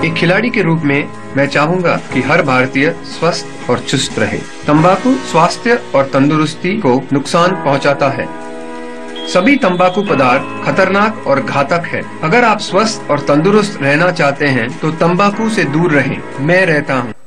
एक खिलाड़ी के रूप में मैं चाहूंगा कि हर भारतीय स्वस्थ और चुस्त रहे तंबाकू स्वास्थ्य और तंदुरुस्ती को नुकसान पहुंचाता है सभी तंबाकू पदार्थ खतरनाक और घातक है अगर आप स्वस्थ और तंदुरुस्त रहना चाहते हैं तो तंबाकू से दूर रहें मैं रहता हूँ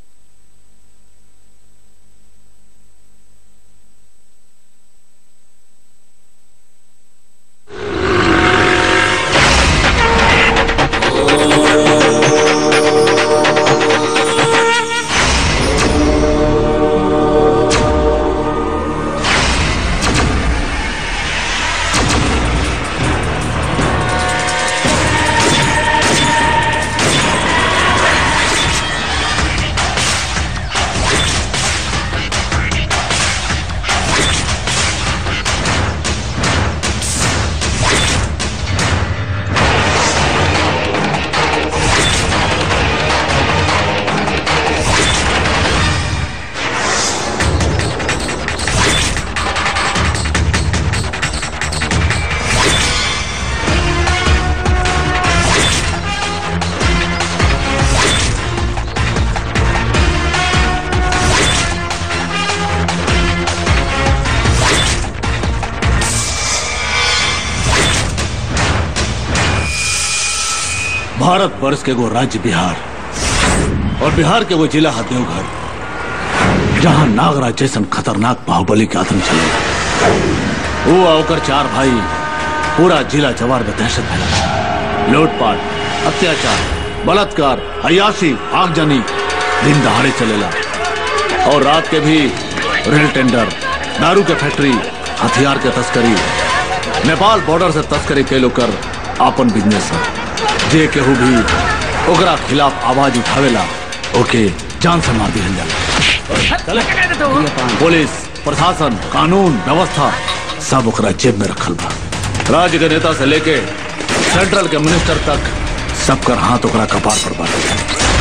भारत वर्ष के वो राज्य बिहार और बिहार के वो जिला है देवघर जहां नागराज जैसन खतरनाक बाहुबली के आतंक चले वो आकर चार भाई पूरा जिला जवार में दहशत फैला लूटपाट अत्याचार बलात्कार अयासी आगजनी दिन दहाड़े चलेला और रात के भी रेल टेंडर दारू के फैक्ट्री हथियार के तस्करी नेपाल बॉर्डर से तस्करी के कर आपन बिजनेस है जे केहू भी ओकरा खिलाफ आवाज उठावेला ओके जान से मार दिहल जाला पुलिस प्रशासन कानून व्यवस्था सब ओकरा जेब में रखल बा राज्य के नेता से लेके सेंट्रल के मिनिस्टर तक सबकर हाथ ओकरा कपार पर बाटे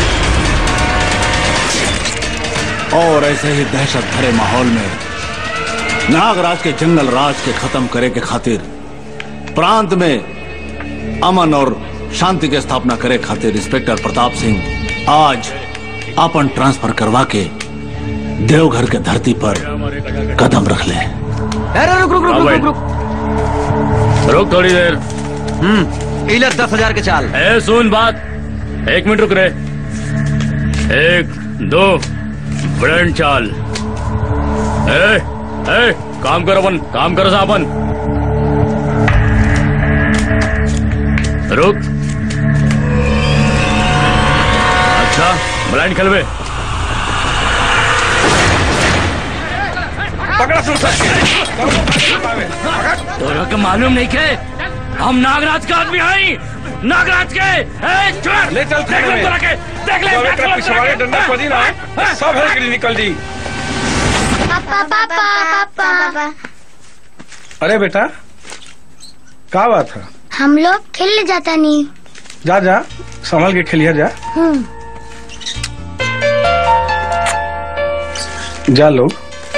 और ऐसे ही दहशत भरे माहौल में नागराज के जंगल राज के खत्म करे के खातिर प्रांत में अमन और शांति के स्थापना करे खातिर इंस्पेक्टर प्रताप सिंह आज अपन ट्रांसफर करवा के देवघर के धरती पर कदम रख ले अरे रुक रुक रुक रुक रुक रुक रुक थोड़ी देर हम्म इलर दस हजार के चाल ए सुन बात एक मिनट रुक रे एक दो ब्रेंड चाल ए ए काम करो अपन काम करो सा अपन रुक अच्छा ब्लाइंड खेलवे तोरा के मालूम नहीं के हम नागराज का आदमी आई नागराज के ए, छोड़! ले चल देख ले तोरा के देख ले तो देख एकरा ले पिछवाड़े तोरा के। डंडा खोदी ना हाँ, सब है निकली निकल दी पापा पापा पापा अरे बेटा का बात है हम लोग खेलने जाता नहीं जा जा संभल के खेलिया जा हम्म जा लोग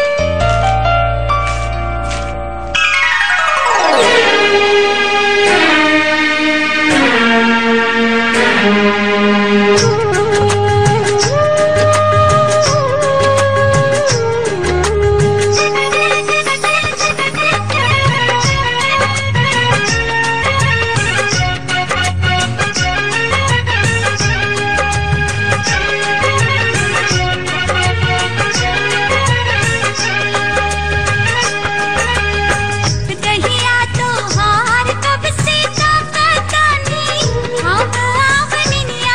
कहिया तो हार कब से ताकतानी हम आवनिया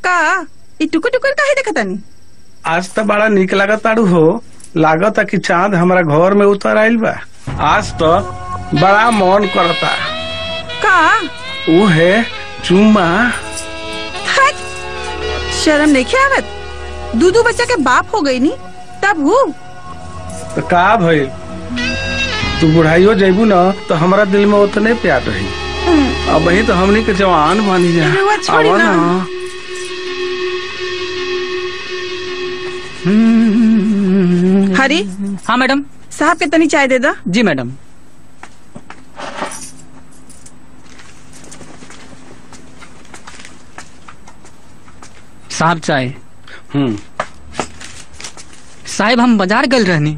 का ई टुकुर टुकुर काहे देखतानी आज तो बड़ा निक लागत ताड़ू हो लागत कि चांद हमारा घर में उतर आइल बा आज तो बड़ा मन करता का वो है चुम्मा हट शर्म नहीं आवत दू दू बच्चा के बाप हो गई नी तब हूँ तो का भइल तू बुढ़ाइयो जैबू न तो हमारा दिल में उतने प्यार रही अब वही तो हमनी के जवान बनी जा रउआ छोड़ी आवा ना। ना। हरी हाँ मैडम साहब के तनी चाय दे दा जी मैडम साहब चाय हम्म साहेब हम बाजार गल रहनी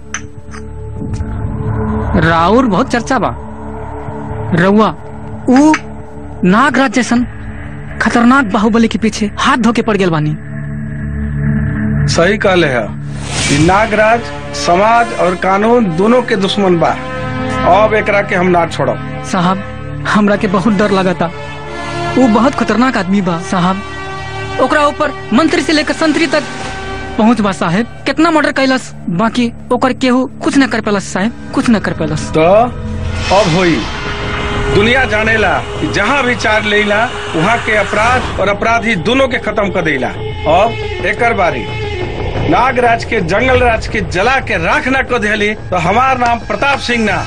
राउर बहुत चर्चा बा रउआ ऊ नागराज जैसन खतरनाक बाहुबली के पीछे हाथ धो के पड़ गेल बानी सही कहले है कि नागराज समाज और कानून दोनों के दुश्मन बा अब एकरा के हम ना छोड़ब साहब हमरा के बहुत डर लगता वो बहुत खतरनाक आदमी बा साहब ओकरा ऊपर मंत्री से लेकर संतरी तक पहुंच बा साहेब कितना मर्डर कैलस बाकी ओकर केहू कुछ न कर पेलस साहेब कुछ न कर पेलस तो अब होई दुनिया जानेला कि जहाँ भी चार लेला वहाँ के अपराध और अपराधी दोनों के खत्म कर देला अब एकर बारी नागराज के जंगल राज के जला के राख ना कर दिली तो हमार नाम प्रताप सिंह ना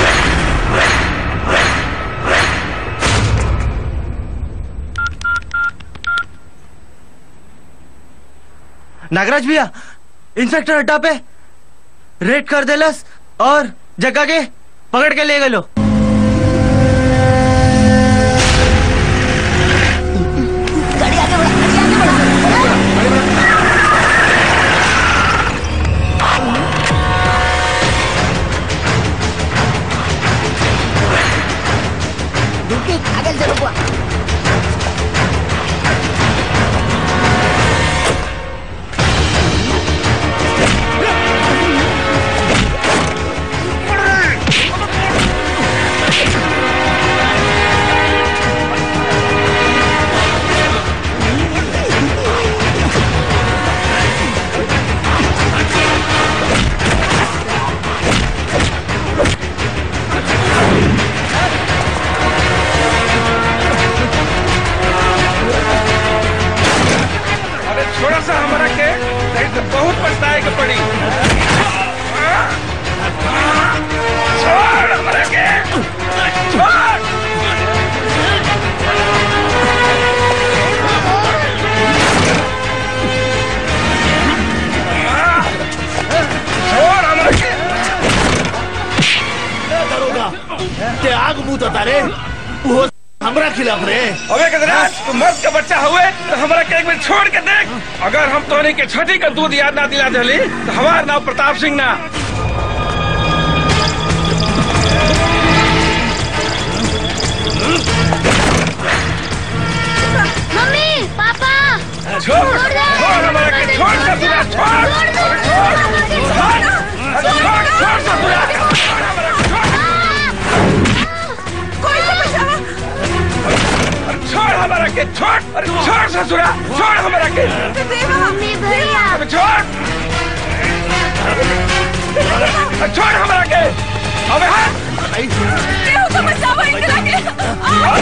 नागराज भैया इंस्पेक्टर अड्डा पे रेड कर देलस और जगह के पकड़ के ले गलो अरे छोड़ा सा हमारा के नहीं तो बहुत पछताए के पड़ी छोड़ हमारा के छोड़ छोड़ हमारा के दरोगा ते आग मुंह तो तारे वो हमरा खिलाफ रे अबे कदरा तू मर्द का बच्चा हुए तो हमारा के एक मिनट छोड़ के देख अगर हम तोने के छठी का दूध याद ना दिला दिली तो हमारा नाम प्रताप सिंह ना मम्मी पापा छोड़ छोड़ हमारा के छोड़ ससुरा छोड़ छोड़ दो। छोड़ छोड़ छोड़ ससुरा छोड़ हमारा के छोड़ कोई तो बचावा अरे छोड़ हमारा के छोड़ अरे छोड़ ससुरा छोड़ हमारा के देवा मम्मी भैया अबे छोड़ अरे छोड़ हमारा के अबे हाथ केहू तो बचावा इनकरा के आ!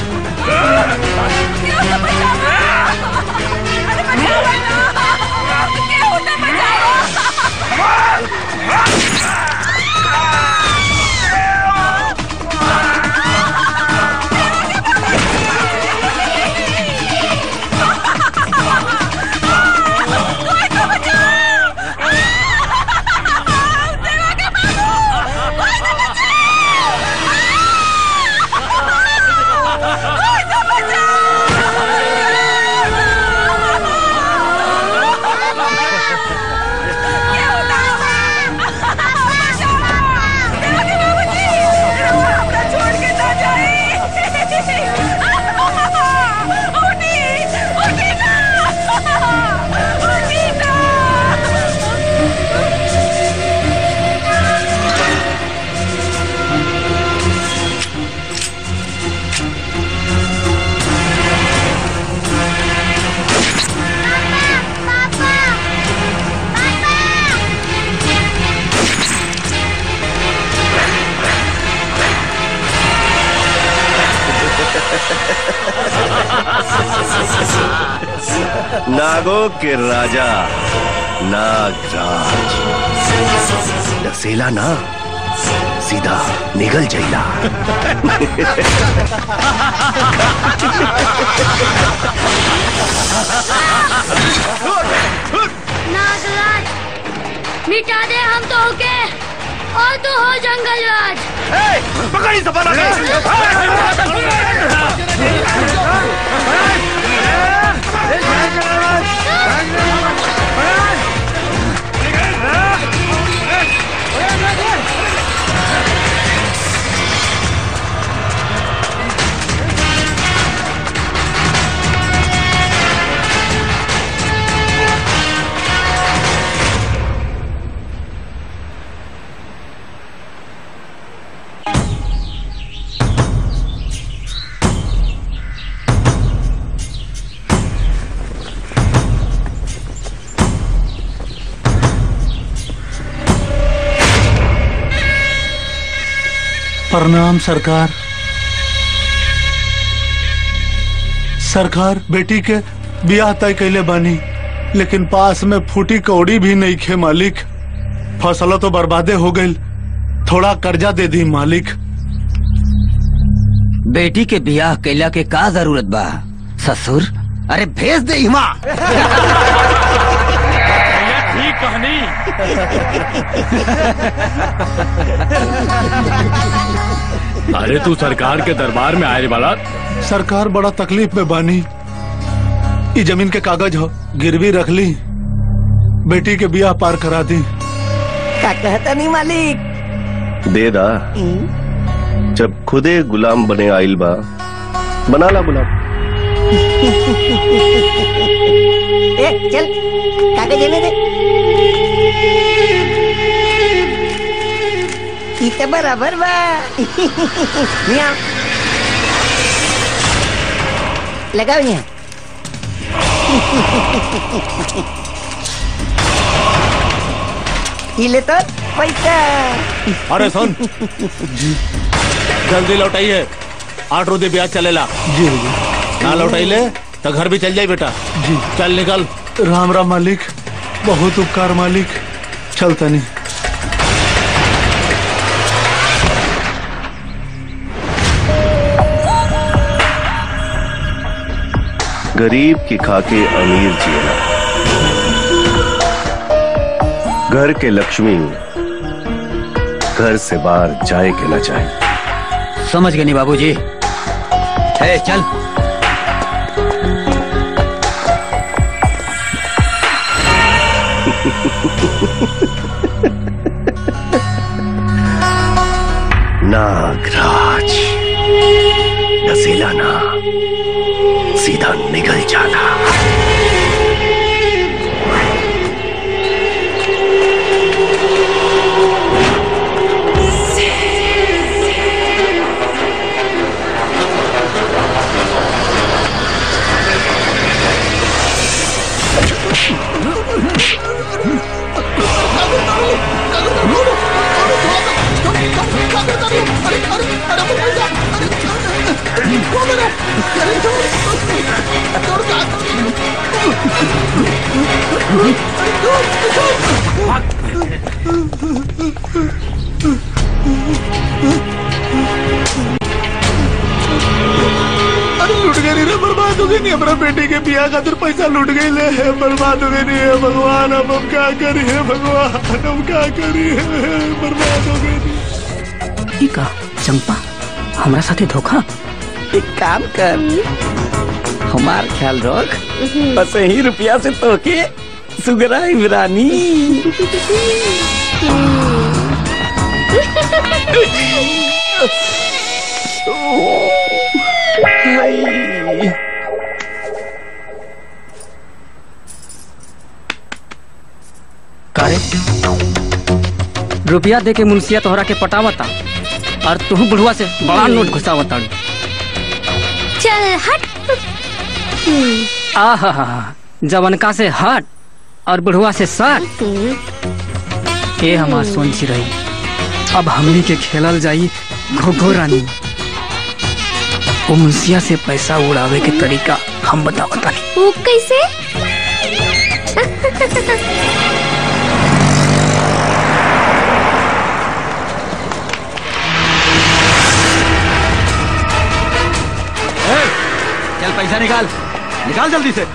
केहू तो बचावा अरे बचावा ना केहू तो बचावा कोई तो बचाओ देवा के बाबू कोई तो बचाओ नागो के राजा नागराज डसेला ना सीधा निगल जैला नागराज मिटा दे हम तो होके और तू हो जंगल राज पकड़ी सपना प्रणाम सरकार सरकार बेटी के बियाह तय कैले बानी लेकिन पास में फूटी कौड़ी भी नहीं खे मालिक फसल तो बर्बादे हो गई थोड़ा कर्जा दे दी मालिक बेटी के बियाह कैला के का जरूरत बा ससुर अरे भेज दे हिमा ठीक कहानी अरे तू सरकार के दरबार में आए वाला सरकार बड़ा तकलीफ में बानी ई जमीन के कागज हो गिरवी रख ली बेटी के बियाह पार करा दी का कहता नहीं मालिक दे दा जब खुदे गुलाम बने आइल बा बना ला गुलाम ए चल कागज देने दे ई तो बराबर बा मियाँ लगाओ यहाँ ये ले तो पैसा अरे सुन जल्दी लौटाइए आठ रोजे ब्याज चलेला जी ना लौटाइले तो घर भी चल जाई बेटा जी चल निकल राम राम मालिक बहुत उपकार मालिक चलता नहीं गरीब की खाके अमीर जियला घर के लक्ष्मी घर से बाहर जाए के ना चाहे समझ गए नहीं बाबूजी ए चल नागराज नसीला ना सीधा निकल जाना अरे लूट गई रे बर्बाद हो गई नहीं हमारा बेटी के बियाह खातिर पैसा लूट गई ले है बर्बाद हो गई नहीं है भगवान अब हम क्या करिए भगवान हम क्या करिए बर्बाद हो गई ई का चंपा हमरा साथे धोखा एक काम कर हमार ख्याल रख बस ही रुपया से तो के सुगरा इमरानी करे रुपया दे के मुंशिया तोहरा के पटावता और तू बुढ़वा से बड़ा नोट घुसावता चल हट आहा हा हा जवनका से हट और बुढ़वा से सट ए हमार सोन रही अब हमनी के खेलल जाई घो घो रानी वो मुंशिया से पैसा उड़ावे के तरीका हम बतावता वो कैसे चल पैसा निकाल निकाल जल्दी से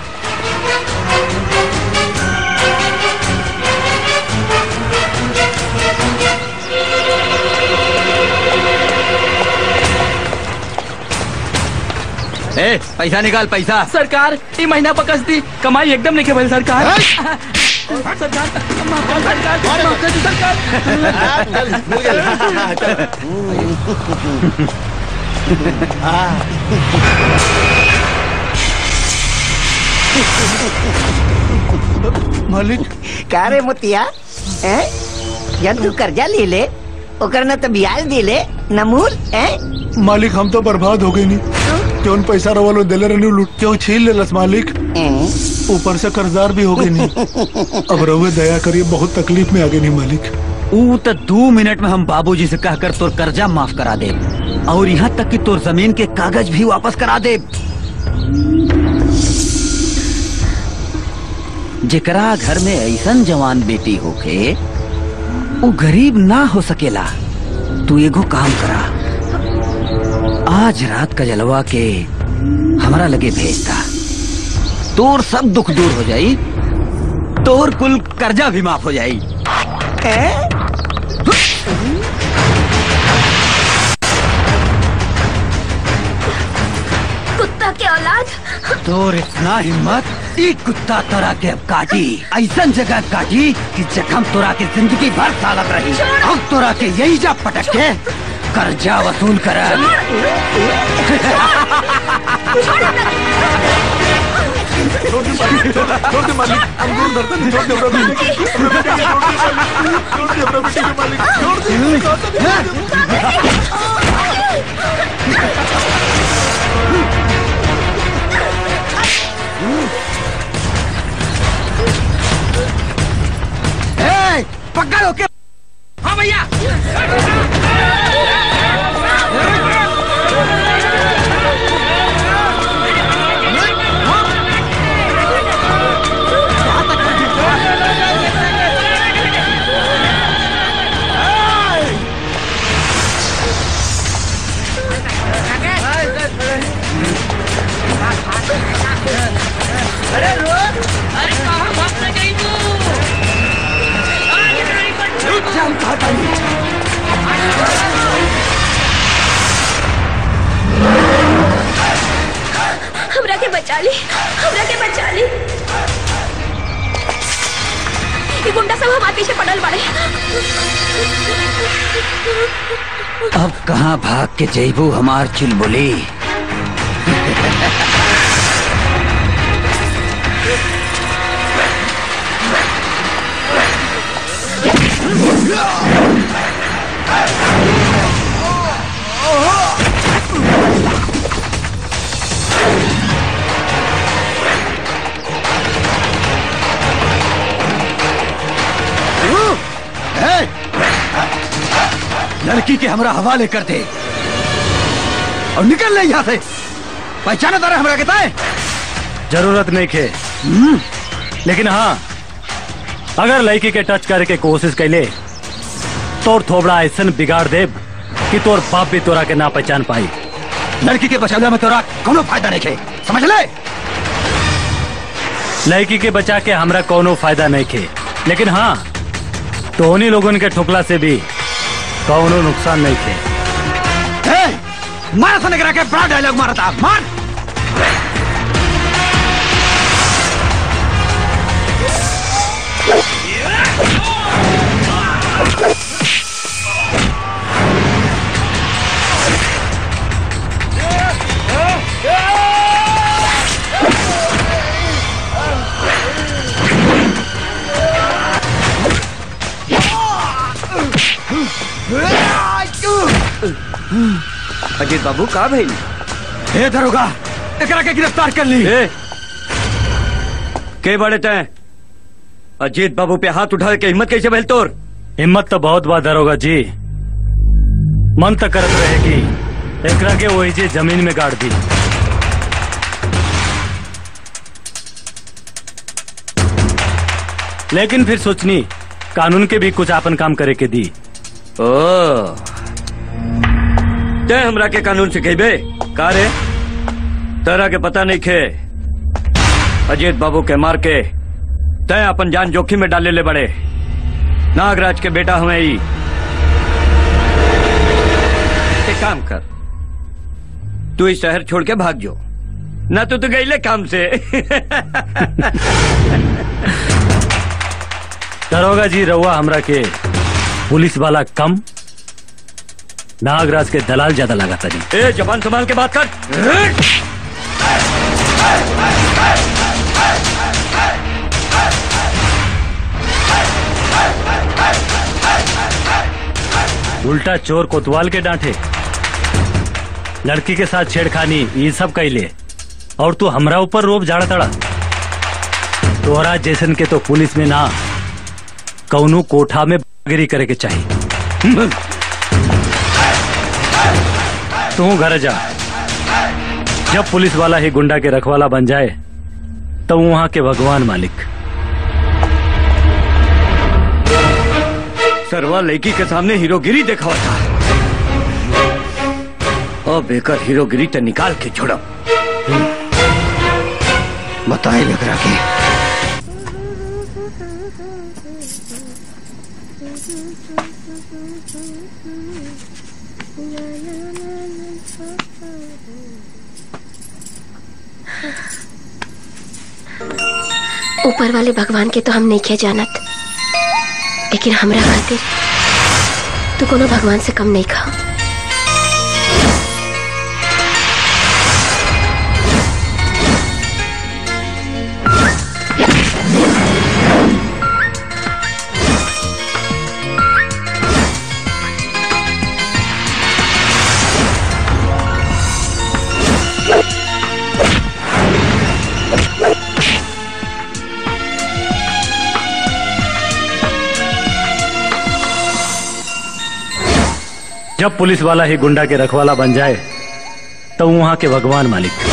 ए पैसा निकाल पैसा सरकार ये महीना पकस दी कमाई एकदम नहीं के भाई सरकार सरकार माफ कर सरकार माफ कर दी, मालिक का रे मोतिया हैं जब तू कर्जा ले ले ओकर न तो ब्याज दे ले न मूल हैं मालिक हम तो बर्बाद हो गए नहीं क्यों पैसा रवालो दिले रहने लूट क्यों छीन ले लस मालिक ऊपर से कर्जदार भी हो गए नहीं अब रहुए दया करिए बहुत तकलीफ में आ गए नहीं मालिक ऊ तो दो मिनट में हम बाबूजी से कहकर तोर कर्जा माफ करा दे और यहाँ तक कि तोर जमीन के कागज भी वापस करा दे जेकरा घर में ऐसन जवान बेटी होके वो गरीब ना हो सकेला तू एगो काम करा आज रात का जलवा के हमारा लगे भेजता तोर सब दुख दूर हो जाई तोर कुल कर्जा भी माफ हो जाई कुत्ता के औलाद तोर इतना हिम्मत एक कुत्ता तोरा के अब काटी ऐसन जगह काटी कि जखम तोरा के जिंदगी भर सालत रही अब तोरा के यही जा पटक के कर्जा वसूल कर पकड़ो के हाँ भैया अरे रोज अरे कहाँ भागने गई तू आज नहीं बच्चों हमरा के बचा ली हमरा के बचा ली ये गुंडा सब हमारे पीछे पड़ल बाड़े अब कहाँ भाग के जैबू हमार चुलबुली ए! लड़की के हमरा हवाले कर दे और निकल ले यहाँ से पहचाना तारा हमरा के ताए जरूरत नहीं खे लेकिन हाँ अगर लड़की के टच करे के कोशिश कैले तोर थोबड़ा ऐसन बिगाड़ दे कि तोर बाप भी तोरा के ना पहचान पाई लड़की के बचावला में तोरा कोनो फायदा नहीं खे समझ ले लड़की के बचा के हमरा कोनो फायदा नहीं खे लेकिन हाँ तो उन्हीं लोगन के ठोकला से भी कौनो नुकसान नहीं थे ए! मारा सोने करा के बड़ा डायलॉग मारा था मार अजीत बाबू का भइल ए दरोगा एकरा के गिरफ्तार कर ली ए के बड़े तय अजीत बाबू पे हाथ उठा के हिम्मत कैसे भइल तोर हिम्मत तो बहुत बात दरोगा जी मन तो करत रहे कि एकरा के वही जे जमीन में गाड़ दी लेकिन फिर सोचनी कानून के भी कुछ आपन काम करे के दी ओ ते हमरा के कानून सिखेबे का रे तेरा के पता नहीं खे अजीत बाबू के मार के तय अपन जान जोखिम में डाले ले बड़े नागराज के बेटा हमें ही एक काम कर तू इस शहर छोड़ के भाग जो ना तो तू गईले काम से दरोगा जी रउआ हमरा के पुलिस वाला कम नागराज के दलाल ज्यादा लगाता जी ए जबान संभाल के बात कर उल्टा चोर कोतवाल के डांटे लड़की के साथ छेड़खानी ये सब कैले और तू हमरा ऊपर रोब झाड़ा तड़ा तोहरा जैसन के तो पुलिस में ना कौनो कोठा में गिरी करे के चाहिए तू घर जा जब पुलिस वाला ही गुंडा के रखवाला बन जाए तो वहां के भगवान मालिक सरवा लड़की के सामने हीरोगिरी दिखावा था और बेकर हीरोगिरी तो निकाल के छोड़ो बताए लग के ऊपर वाले भगवान के तो हम नहीं किया जानत लेकिन हमरा खातिर तू कोनो भगवान से कम नहीं खा जब पुलिस वाला ही गुंडा के रखवाला बन जाए तो वहां के भगवान मालिक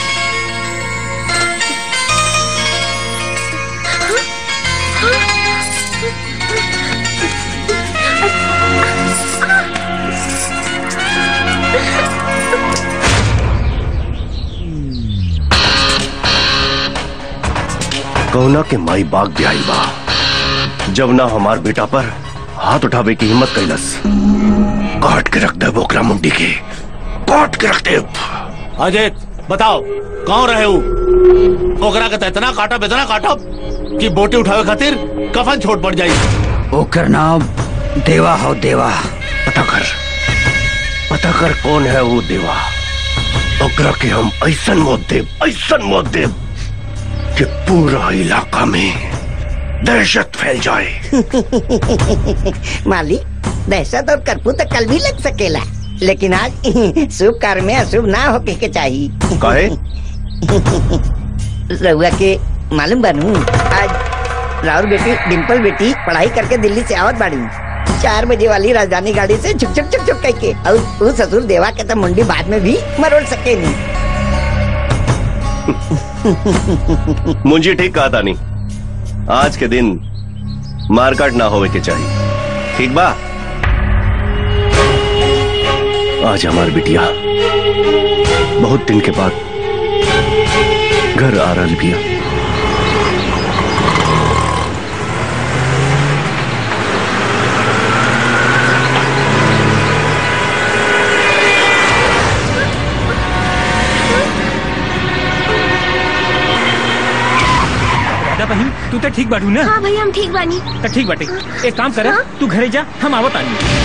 कहुना के माई बाग ब्याई बा जब ना हमार बेटा पर हाथ उठावे की हिम्मत कैलस काट के रख दे बोकरा मुंडी के काट के रख दे अजय बताओ कौन रहे हो ओकरा के तो इतना काटब इतना काटब कि बोटी उठावे खातिर कफन छोट पड़ जाई ओकर नाम देवा हो देवा पता कर पता कर कौन है वो देवा ओकरा के हम ऐसन मौत देव ऐसन मौत देव कि पूरा इलाका में दहशत फैल जाए मालिक दहशत और कर्फ्यू तो कल भी लग सकेला लेकिन आज शुभ कार्य में अशुभ ना होके के चाहिए काहे रहुआ के मालूम बनू आज राहुल बेटी डिम्पल बेटी पढ़ाई करके दिल्ली से आवत बाड़ी चार बजे वाली राजधानी गाड़ी से छुक छुक छुक छुक कह के और वो ससुर देवा के तो मुंडी बाद में भी मरोड़ सके नहीं मुंजी ठीक कहा था नहीं आज के दिन मारकाट ना होवे के चाहिए ठीक बा आज हमार बिटिया बहुत दिन के बाद घर आ रहा बिया दादा बहन तू तो ठीक बाटू ना हाँ भैया हम ठीक बानी तो ठीक बाटे एक काम कर तू घरे जा हम आवत आनी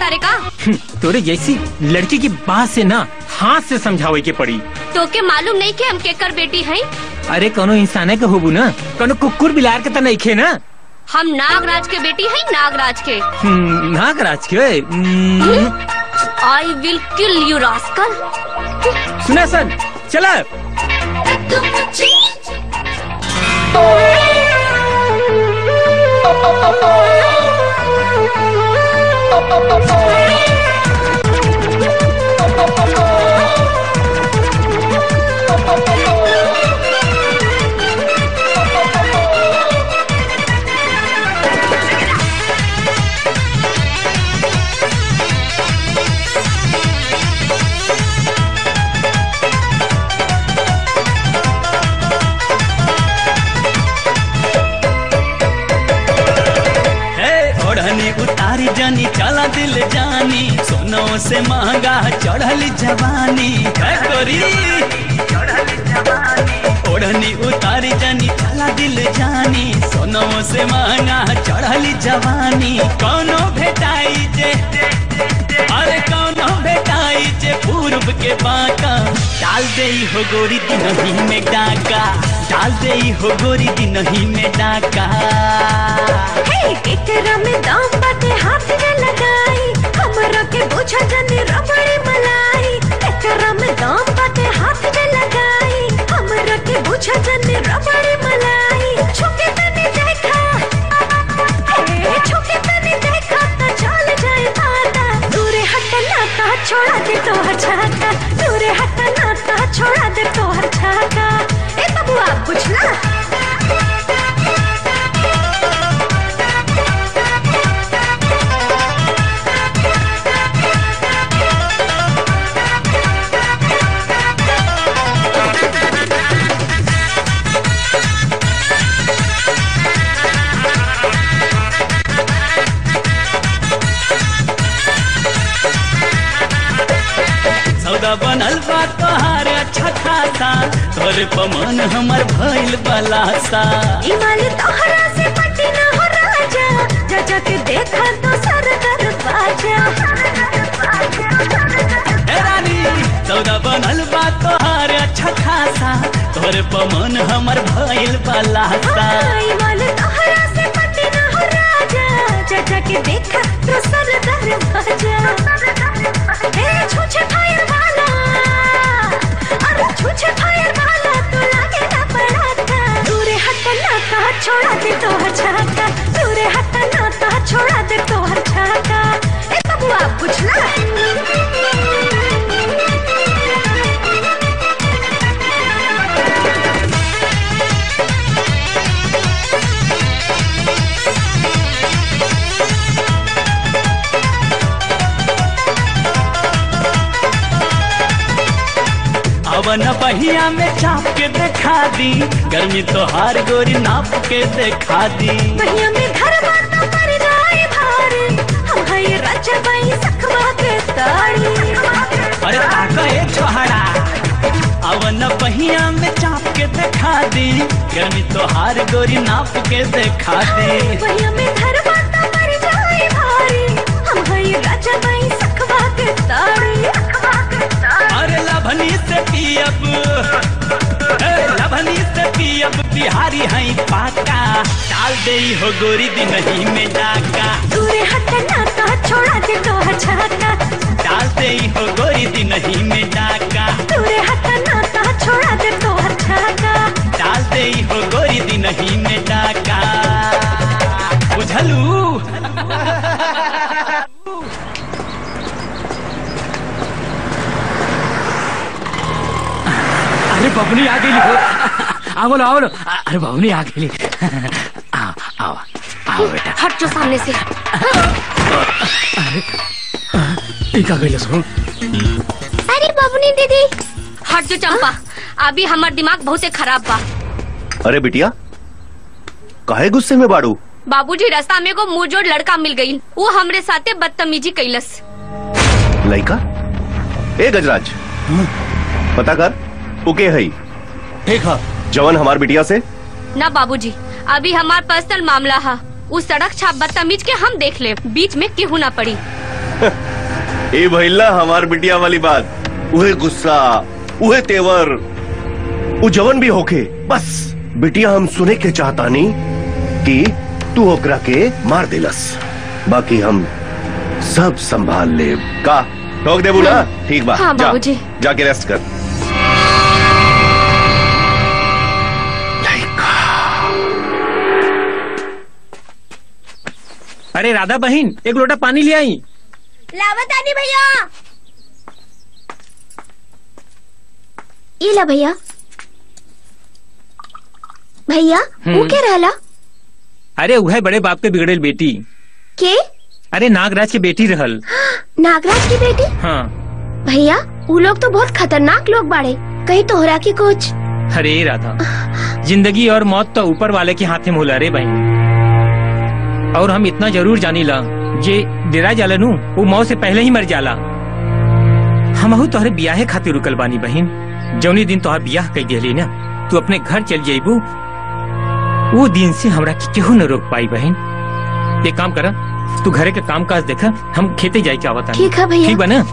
बारे का तोरे जैसी लड़की की बात से ना हाथ से समझावे के पड़ी तो के मालूम नहीं कि हम केकर बेटी हैं अरे कोनो इंसान के होबू ना कोनो कुकुर बिलार के तो नहीं खे ना हम नागराज के बेटी हैं नागराज के हम्म, नागराज के हम्म, I will kill you rascal सुना सन चला है ओढ़नी उतारी जानी चला दिल जानी सोनो से महंगा चढ़ल जवानी है गोरी ओढ़नी उतारी जानी चला दिल जानी सोनो से महंगा चढ़ल जवानी कौनो भेटाई जे अरे कौनो भेटाई जे पूर्व के बाका डाल दे हो गोरी दिनही में डाका डाल दे हो गोरी दिनही में डाका एकरा में दाम बाटे हाथ न लगाई हमरा के बुझा जनी रबड़ी मलाई एकरा में दाम बाटे हाथ न लगाई हमरा के बुझा जनी रबड़ी मलाई छुके तनी देखा हे छुके तनी देखा त चल जाए पाता दूरे हट नाता छोड़ा दे तो छाता दूरे हट नाता छोड़ा दे तो छाता ए बबुआ बुझला सौदा बनल बा तोहार अच्छा खासा तोरे पमन हमर भइल बलासा इमाल तोहरा से पटी न हो राजा जा जा के देखा तो सर कर बाजा हे रानी सौदा बनल बा तोहार अच्छा खासा तोरे पमन हमर भइल बलासा इमाल तोहरा से पटी न हो राजा जा जा के देखा तो सर कर बाजा ए छुछे फायर वाला अरे छुछे फायर वाला तो लागे ना पड़ा था दूरे हट नाता छोड़ा दे तो छाता दूरे हट नाता छोड़ा दे तो छाता ए बबुआ बुझला अवन बहिया में चाप के देखा दी गर्मी तोहार गोरी नाप के देखा दी महिया में धरवा तो पर जाए भार हम है राजा बाई सखवा के ताड़ी अरे ताका ए छोहरा अवन बहिया में चाप के देखा दी गर्मी तोहार गोरी नाप के देखा दी महिया में धरवा तो पर जाए भार हम है राजा बाई सखवा के ताड़ी अरे लभनी से पियब ए, लभनी से पियब बिहारी है पाका डाल दे हो गोरी दिन ही में डाका दूरे हट नाता छोड़ा दे तो छाता डाल दे हो गोरी दिन ही में डाका दूरे हट नाता छोड़ा दे तो छाता डाल दे हो गोरी दिन ही में डाका बुझलू अरे बबनी आ गई हो आओ लो आओ लो अरे बबनी आ गई आओ आओ आओ बेटा हट जो सामने से टीका गई सुन अरे बबनी दीदी हट जो चंपा अभी हमार दिमाग बहुत खराब बा अरे बिटिया काहे गुस्से में बाड़ू बाबूजी रास्ता में को मुंहजोड़ लड़का मिल गई वो हमरे साथे बदतमीजी कैलस लइका ए गजराज पता कर ओके है ठीक है जवन हमार बिटिया से ना बाबूजी अभी हमार पर्सनल मामला है उस सड़क छाप बदतमीज के हम देख ले बीच में केहू ना पड़ी ए भैला हमार बिटिया वाली बात उहे गुस्सा उहे तेवर उ जवन भी होके बस बिटिया हम सुने के चाहता नहीं कि तू ओकरा के मार दिलस बाकी हम सब संभाल ले का ठोक दे बोला ठीक बा हाँ, जा, बाबूजी। जाके रेस्ट कर अरे राधा बहन एक लोटा पानी ले आई लावत आनी भैया ये ला भैया भैया वो हम्म। क्या रहला अरे वह बड़े बाप के बिगड़ेल बेटी के अरे नागराज की बेटी रहल नागराज की बेटी हाँ भैया वो लोग तो बहुत खतरनाक लोग बाड़े कहीं तोहरा की कुछ अरे राधा जिंदगी और मौत तो ऊपर वाले के हाथे में होला रे बहन और हम इतना जरूर जानी ला जे डेरा जाला नु वो मौत से पहले ही मर जाला हमहू तोहरे बियाहे खातिर रुकल बानी बहन जौनी दिन तोहर बियाह कई दिली ना तू अपने घर चल जाइबू वो दिन से हमरा के केहू न रोक पाई बहन एक काम कर तू घरे के काम काज देखा हम खेते जाए के आवता ठीक है भैया। ठीक बा ना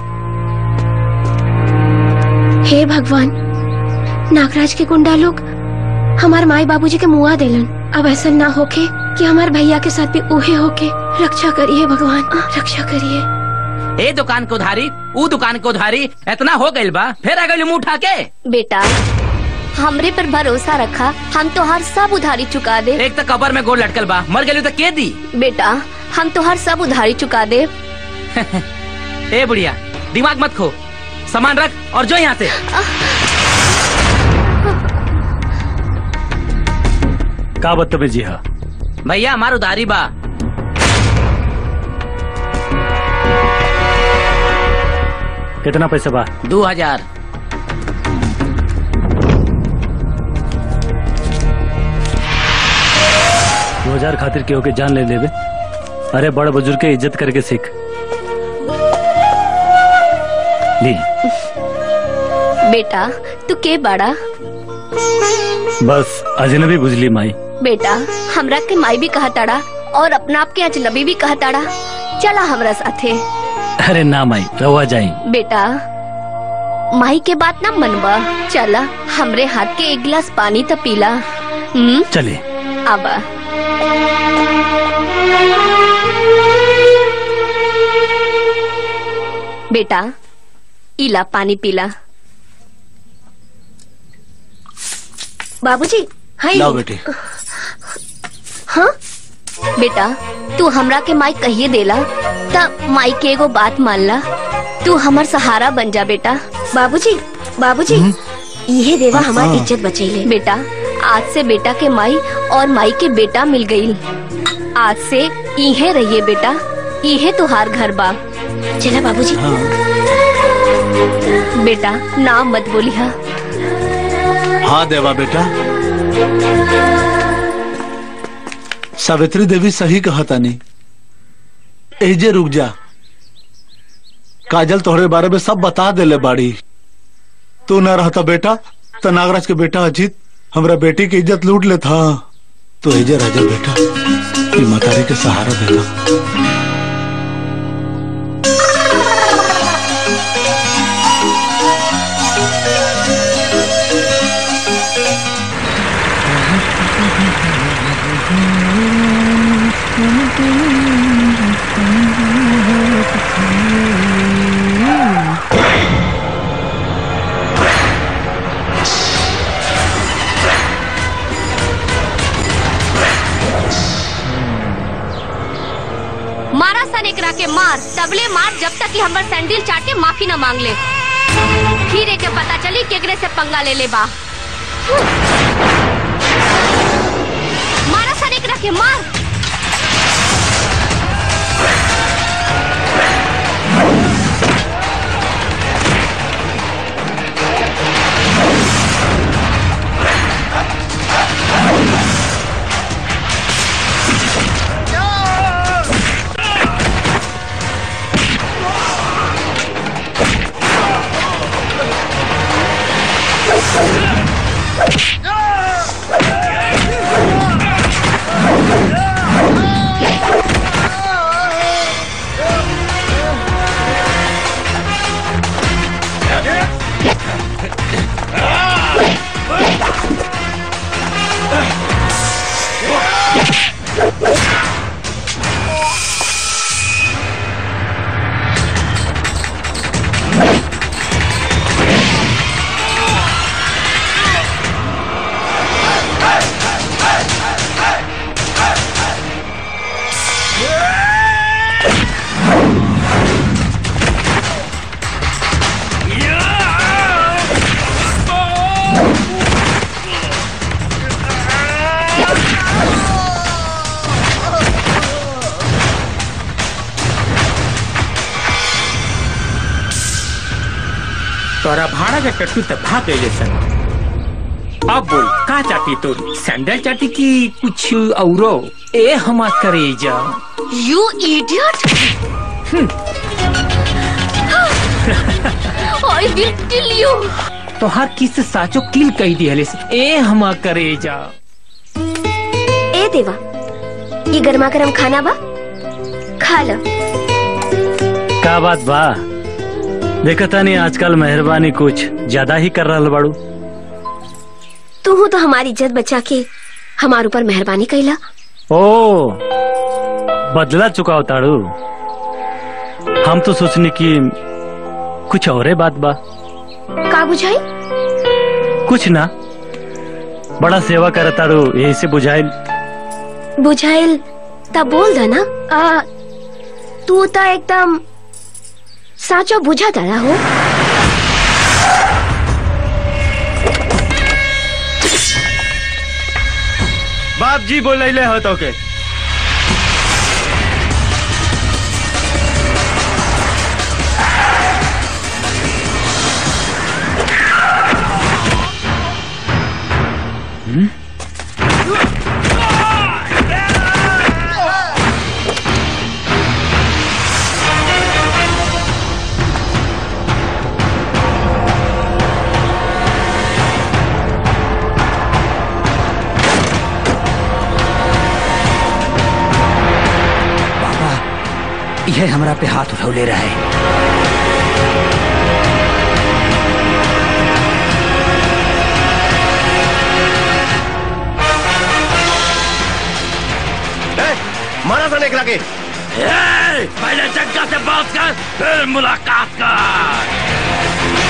हे भगवान नागराज के गुंडा लोग हमार माई बाबूजी के मुआ देलन अब ऐसा ना होके कि हमार भैया के साथ भी उहे होके रक्षा करिए भगवान रक्षा करिए ए दुकान के उधारी ऊ दुकान के उधारी इतना हो गइल बा फिर आ गइल मुंह उठा के बेटा हमरे पर भरोसा रखा हम तोहार सब उधारी चुका दे एक तो कबर में गोल लटकल बा मर गइल तो के दी बेटा हम तोहार सब उधारी चुका दे ए बुढ़िया दिमाग मत खो सामान रख और जो यहाँ से का बदतमीजी है भैया हमार उधारी बा कितना पैसा बा दो हजार दो हजार खातिर केहू के जान ले लेबे अरे बड़ बुजुर्ग के इज्जत करके सीख ली बेटा तू के बड़ा बस अजनबी बुझली माई बेटा हमरा के माई भी कहा ताड़ा और अपना आप के अजनबी भी कहा ताड़ा चला हमरा साथे अरे ना माई रवा जाई बेटा माई के बात ना मनबा चला हमरे हाथ के एक गिलास पानी तो पीला हम्म चले आबा बेटा इला पानी पीला बाबूजी हाँ लाओ बेटी हाँ बेटा तू हमरा के माई कहिए देला त माई के एगो बात मान ला तू हमर सहारा बन जा बेटा बाबूजी बाबूजी ये देवा हमारी हाँ। इज्जत बचैले बेटा आज से बेटा के माई और माई के बेटा मिल गई आज से इहे रहिए बेटा इहे तुहार घर बा चला बाबूजी बेटा नाम मत बोलिहा हाँ देवा बेटा सावित्री देवी सही कहा तानी एजे रुक जा काजल तोहरे बारे में सब बता देले बाड़ी तू न रहता बेटा तो नागराज के बेटा अजीत हमरा बेटी की इज्जत लूट लेता तो एजे राजा बेटा ये मतारी के सहारा देना मारा सन एकरा के मार तबले मार जब तक कि हमर सैंडल चाटे माफी न मांग ले फिर एके पता चली केकरे से पंगा ले ले बा मारा सन एकरा के मार तोरा भाड़ा के टट्टू तक भाग गए सन अब बोल का चाटी तो सैंडल चाटी की कुछ औरो ए हमा करे जा you idiot I will kill you तो हर किस साचो किल कही दी हले ए हमा करे जा ए देवा ये गर्मा गर्म खाना बा खा लो का बात बा देखता नहीं आजकल मेहरबानी कुछ ज्यादा ही कर रहा बाड़ू तू तो हमारी इज्जत बचा के हमारे ऊपर मेहरबानी कैला ओ बदला चुका ताड़ू हम तो सोचने की कुछ और बात बा का बुझाई कुछ ना बड़ा सेवा कर ताड़ू यही से बुझाइल बुझाइल तब बोल दा ना आ, तू तो एकदम साचो बुझा दड़ा हो बाप जी बोले ले हो तो के यह हमरा पे हाथ उठौले रहे मारा था नेकरा के ए, पहले जग्गा से बात कर फिर मुलाकात कर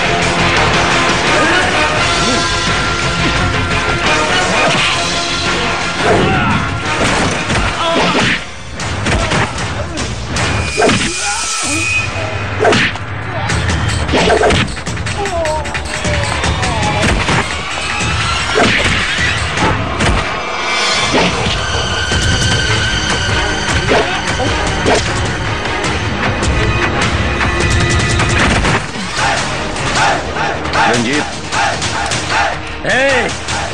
रंजीत ए,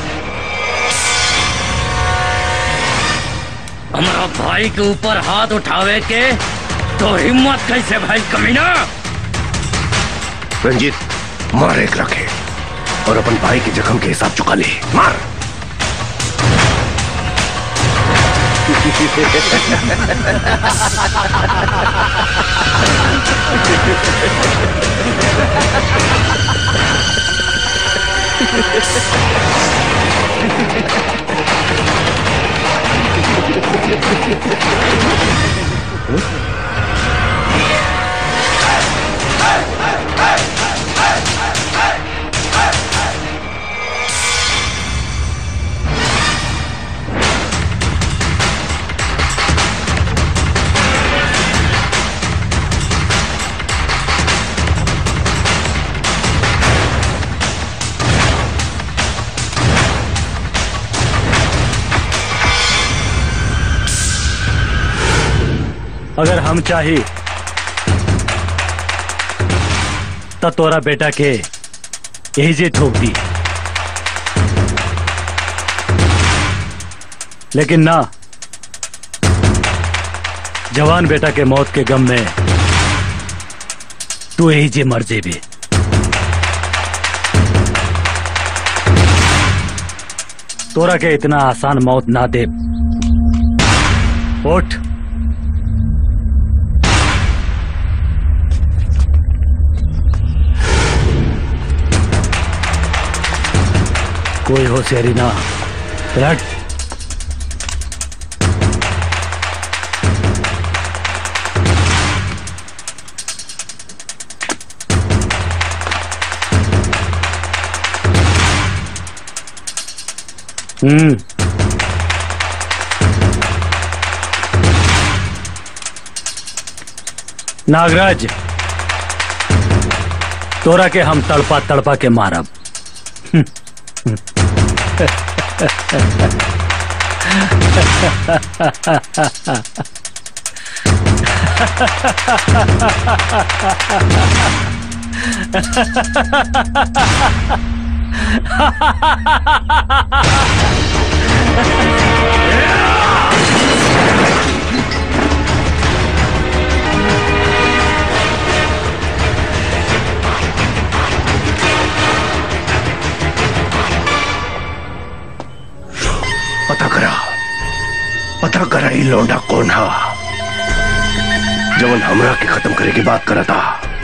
हमारा भाई के ऊपर हाथ उठावे के तो हिम्मत कैसे भाई कमीना रंजीत मार एक रखे और अपन भाई के जख्म के हिसाब चुका ले मार अगर हम चाही तो तोरा बेटा के यही जे ठोक दी लेकिन ना जवान बेटा के मौत के गम में तू यही जे मर जेबे तोरा के इतना आसान मौत ना दे उठ कोई होशियारी ना रट हम्म नागराज तोरा के हम तड़पा तड़पा के मारब पता करा पता करा ये लौंडा कौन हा जवन हमरा के खत्म करे की बात करा था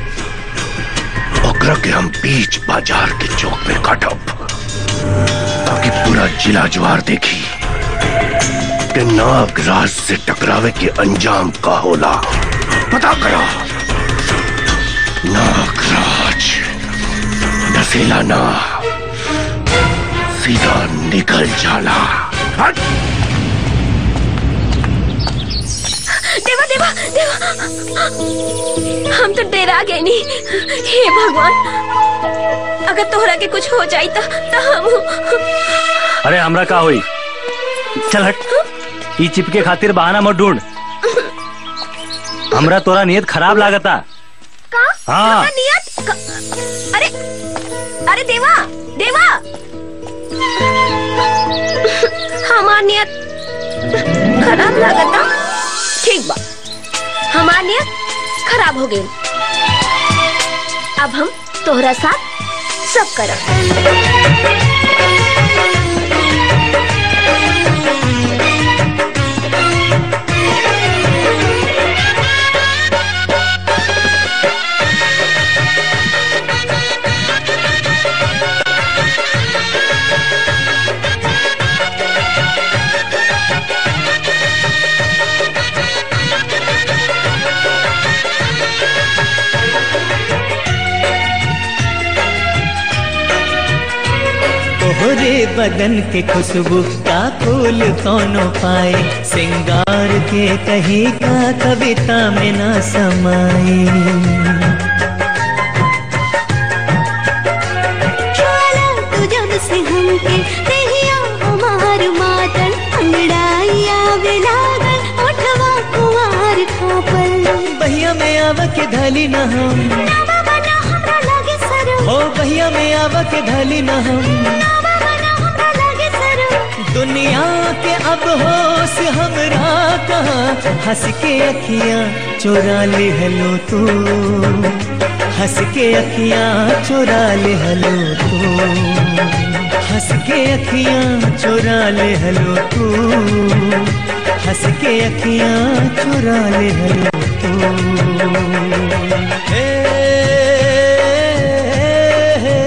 ओकरा के हम बीच बाजार के चौक में काटब ताकि पूरा जिला ज्वार देखी कि नागराज से टकरावे के अंजाम का होला पता करा नागराज डसेला ना सीधा निकल जाला हट! देवा देवा देवा हम तो डरा गए नहीं हे भगवान अगर तोहरा के कुछ हो जाई तो, तो हम अरे हमरा का हुई चल हट ई चिपके खातिर बहाना मत ढूंढ हमरा तोरा नियत खराब लागता का हाँ। हमरा नियत क- अरे अरे देवा देवा हमार नियत खराब लागता ठीक बा हमार नियत खराब हो गई अब हम तोहरा साथ सब करब तोहरे बदन के खुशबू का फूल कौनो पाए सिंगार के कहीं का कविता में ना समाए ज्वाला तू जब से हमके देहिया हमार मातन अंगड़ाइया बेलागल ओठवा कुवार खापल बहिया में आवा के धली न हम हमरा लागे सरो हो बहिया में आवा के धली न हम हमरा लागे सरो दुनिया के अब होश हमरा कहाँ हंस के अखियां चोरा ले हलो तू हंस के अखियां चोरा ले हलो तू हंस के अखियां चोरा ले हलो तू हंस के अखियां चोरा ले हलो तू हे, हे,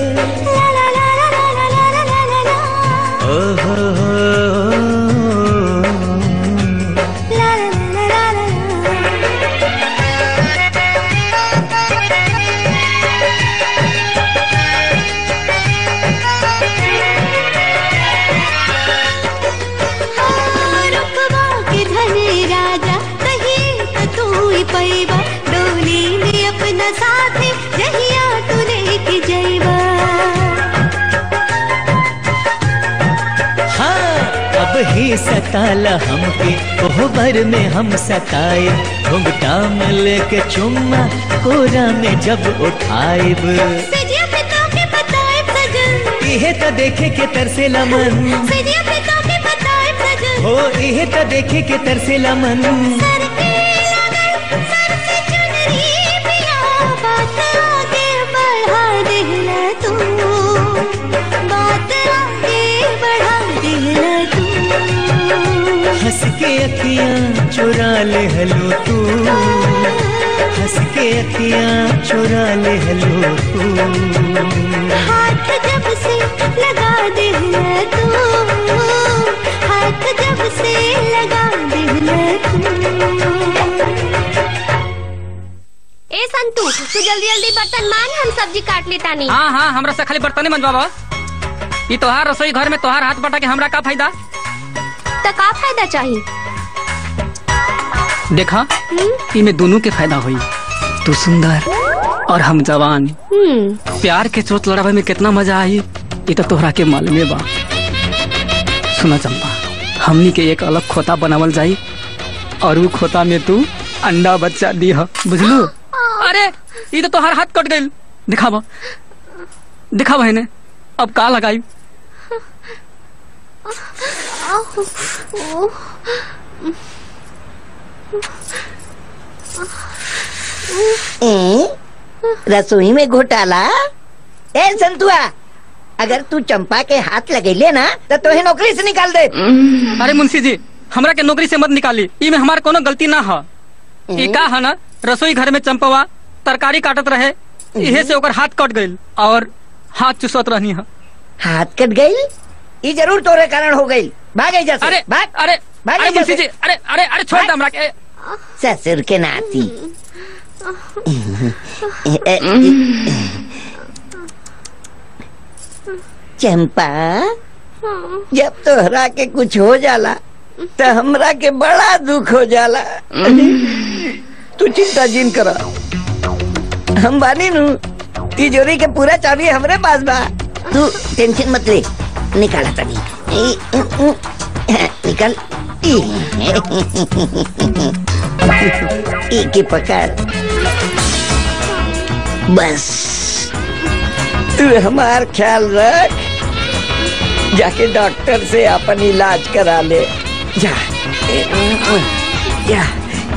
ओ हो हो रुकवा के धने राजा कहीं तो तू ही पैबा डोली में अपना साथी जहिया तू लेके जैबा हाँ अब ही सताला हमके कोहबर में हम सताए घुंघटा में लेके चुम्मा कोरा में जब उठाएब सजिया पे तो के बताए सजन इहे त देखे के तरसेला मन सजिया पे तो के बताए सजन हो इहे त देखे के तरसेला मन सर पे लगन सर से चुनरी पिया बात आगे बढ़ा देला तू बात आगे बढ़ा देला तू हंस के अखियां चुरा ले हलो तू हंस के अखियां चुरा ले हलो तू हाथ जब से लगा दे तू जल्दी जल्दी बर्तन मान हम सब्जी काट लेता नहीं हाँ हाँ हमरा से खाली बर्तन मंजवा बस ई तोहार रसोई घर में तोहार हाथ बटा के हमरा का फायदा तो का फायदा चाहिए देखा इमे दोनों के फायदा हुई तू सुंदर और हम जवान हम्म प्यार के चोट लड़ावे में कितना मजा आई ये तो तोहरा के मालूमे बा सुना चंपा हमनी के एक अलग खोता बनावल जाई और वो खोता में तू अंडा बच्चा दी बुझलू अरे ये तो तोहार हाथ कट गई दिखावा दिखावा इन्हें अब का लगाई ए, रसोई में घोटाला ए संतुआ अगर तू चंपा के हाथ लगेले ना तो तोहे नौकरी से निकाल दे अरे मुंशी जी हमरा के नौकरी से मत निकाली ई में हमार कोनो गलती ना है ई का है ना रसोई घर में चंपवा तरकारी काटत रहे इहे से ओकर हाथ कट गइल और हाथ चुसत रहनी है हाथ कट गई ये जरूर तोरे कारण हो गई भाग जा अरे भाग अरे भाग अरे एहिजा मुंशी से। जी अरे अरे अरे छोड़ दे हमरा के ससुर के नाती चंपा जब तोहरा के कुछ हो जाला तो हमरा के बड़ा दुख हो जाला तू चिंता जिन करा हम बानी नु तिजोरी के पूरा चाबी हमरे पास बा तू टेंशन मत ले निकाला तनी निकल एक ही पकड़ बस तू हमार ख्याल रख जाके डॉक्टर से अपन इलाज करा ले जा जा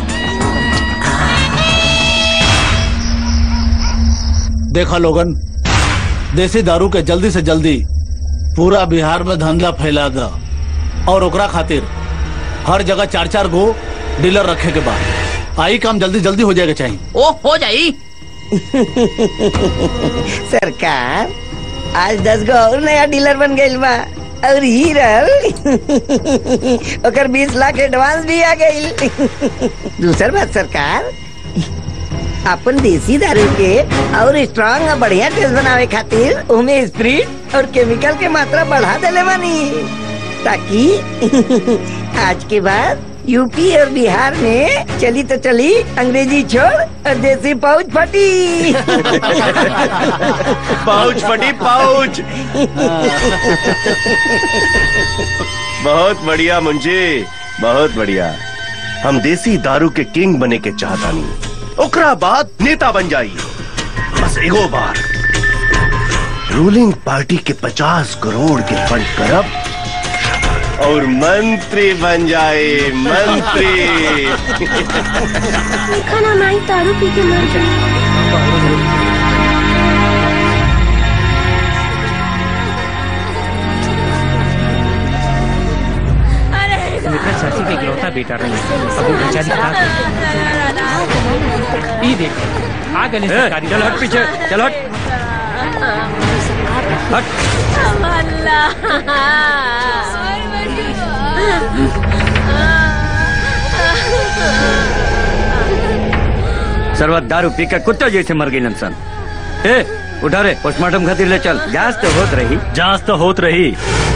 देखा लोगन देसी दारू के जल्दी से जल्दी पूरा बिहार में धंधा फैला द और ओकरा खातिर हर जगह चार चार गो डीलर रखे के बाद आई काम जल्दी जल्दी हो जाएगा चाहिए ओ हो जाई सरकार आज दस गो और नया डीलर बन गइल बा और ही रहल ओकर बीस लाख एडवांस भी आ गइल दूसर बात सरकार अपन देसी दारू के और स्ट्रांग और बढ़िया टेस्ट बनावे खातिर उमे स्प्रिट और केमिकल के मात्रा बढ़ा देले बानी ताकि आज के बाद यूपी और बिहार में चली तो चली अंग्रेजी छोड़ और देसी पाउच फटी पाउच फटी पाउच बहुत बढ़िया मुंजी बहुत बढ़िया हम देसी दारू के किंग बने के चाहता नहीं ओकरा बाद नेता बन जाई बस एगो बार रूलिंग पार्टी के पचास करोड़ के फंड करब और मंत्री बन जाए मंत्री खाना माई दारू पी के मर गई मित्र चाची के इकलौता बेटा रहे अब वो बेचारी क्या करे ई देख आ गए सरकारी चल हट पीछे चल हट हट सरवत दारू पी के कुत्ता जैसे मर गई नंसन ए उठा रे पोस्टमार्टम खातिर ले चल जांच तो होत रही जांच तो होत रही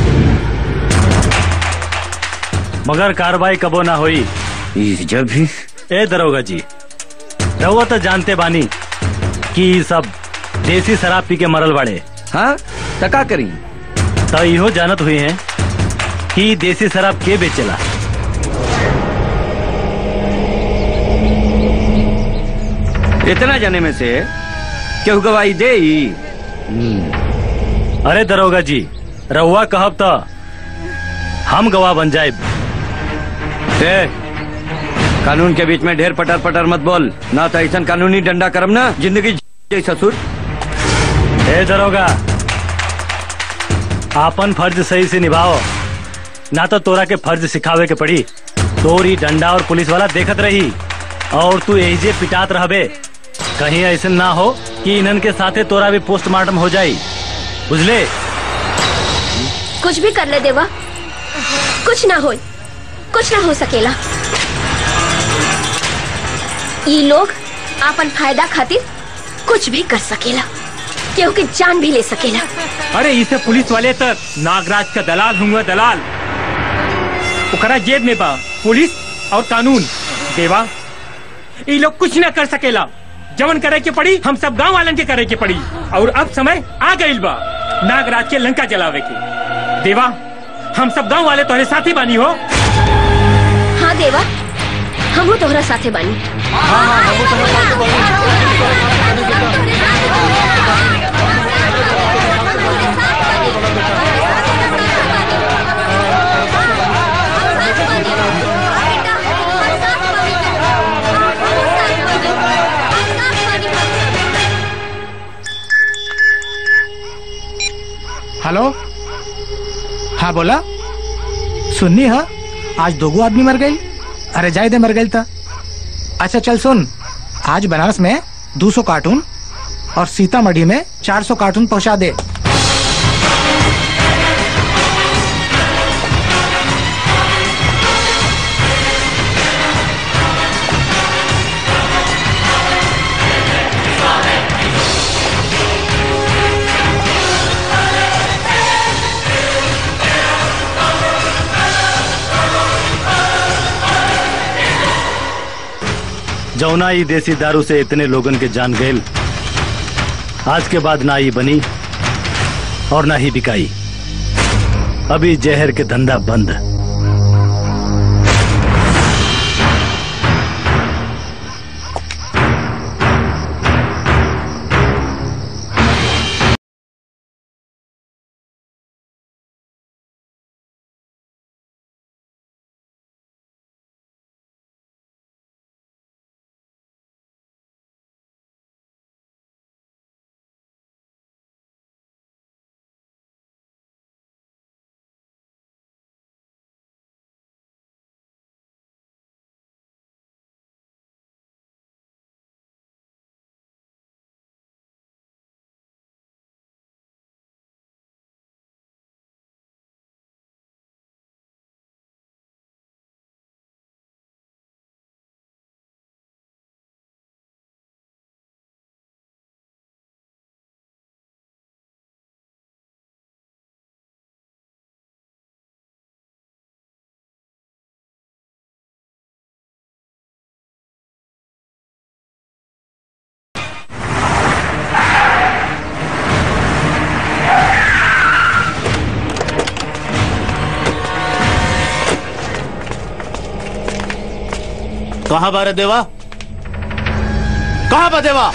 मगर कार्रवाई कबो ना हुई जब भी ए दरोगा जी रहुआ तो जानते बानी कि ई सब देसी शराब पी के मरल बाड़े हाँ तका करी तो इहो जानत हुई हैं कि देसी शराब के बेचेला इतना जाने में से केहू गवाही दे ही अरे दरोगा जी रहुआ कहब तो हम गवाह बन जाए ए, कानून के बीच में ढेर पटर पटर मत बोल ना तो ऐसा कानूनी डंडा करम ना जिंदगी जी ससुर ए दरोगा आपन फर्ज सही से निभाओ ना तो तोरा के फर्ज सिखावे के पड़ी तोरी डंडा और पुलिस वाला देखत रही और तू यही जे पिटात रहबे कहीं ऐसे ना हो कि इन्हन के साथे तोरा भी पोस्टमार्टम हो जाई बुझले कुछ भी कर ले देवा कुछ ना हो कुछ ना हो सकेला ये लोग आपन फायदा खातिर कुछ भी कर सकेला केहू के जान भी ले सकेला अरे इसे पुलिस वाले तक नागराज का दलाल हुआ दलाल ओकरा जेब में बा पुलिस और कानून देवा ये लोग कुछ न कर सकेला जवन करे के पड़ी हम सब गांव वालन के करे के पड़ी और अब समय आ गइल बा नागराज के लंका जलावे के देवा हम सब गांव वाले तोहरे साथी बानी हो हाँ देवा हमू तोहरा साथे बानी हेलो हाँ बोला सुननी है आज दोगो आदमी मर गई अरे जाए दे मर गई था अच्छा चल सुन आज बनारस में 200 कार्टून और सीतामढ़ी में 400 कार्टून पहुंचा दे जौना ई देसी दारू से इतने लोगन के जान गए आज के बाद ना ई बनी और ना ही बिकाई अभी जहर के धंधा बंद कहाँ बारे देवा कहाँ बा देवा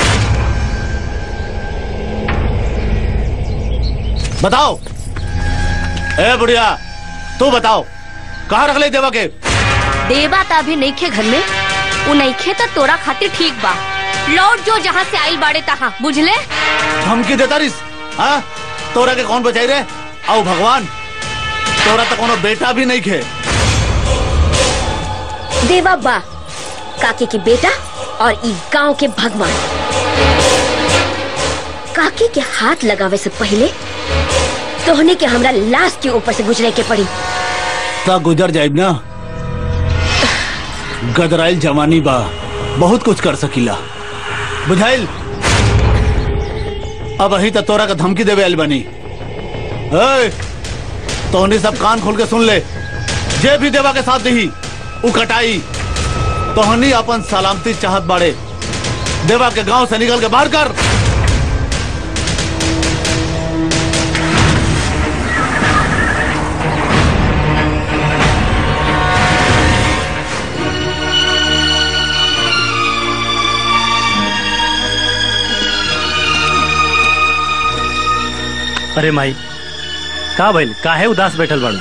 बताओ ए बुढ़िया तू बताओ कहाँ रख ले देवा के देवा ता अभी नहीं खे घर में उ नहीं खे तो तोरा खातिर ठीक बा लौट जो जहाँ से आइल बाड़े तहाँ बुझले धमकी देता रिस हाँ तोरा के कौन बचाई रे आओ भगवान तोरा तो कोनो बेटा भी नहीं खे देवा बा काके के बेटा और ई गांव के भगवान काके के हाथ लगावे से पहले तोहने के हमरा लाश के ऊपर से गुजरे के पड़ी ता गुजर जाइब ना गदराइल जवानी बा बहुत कुछ कर सकीला बुझाइल अब अही तक तोरा का धमकी देवे आइल बनी ए, तोहनी सब कान खोल के सुन ले जे भी देवा के साथ दही उ कटाई तोहनी अपन सलामती चाहत बाड़े देवा के गांव से निकल के बाहर कर अरे माई का भइल काहे उदास बैठल बाड़ू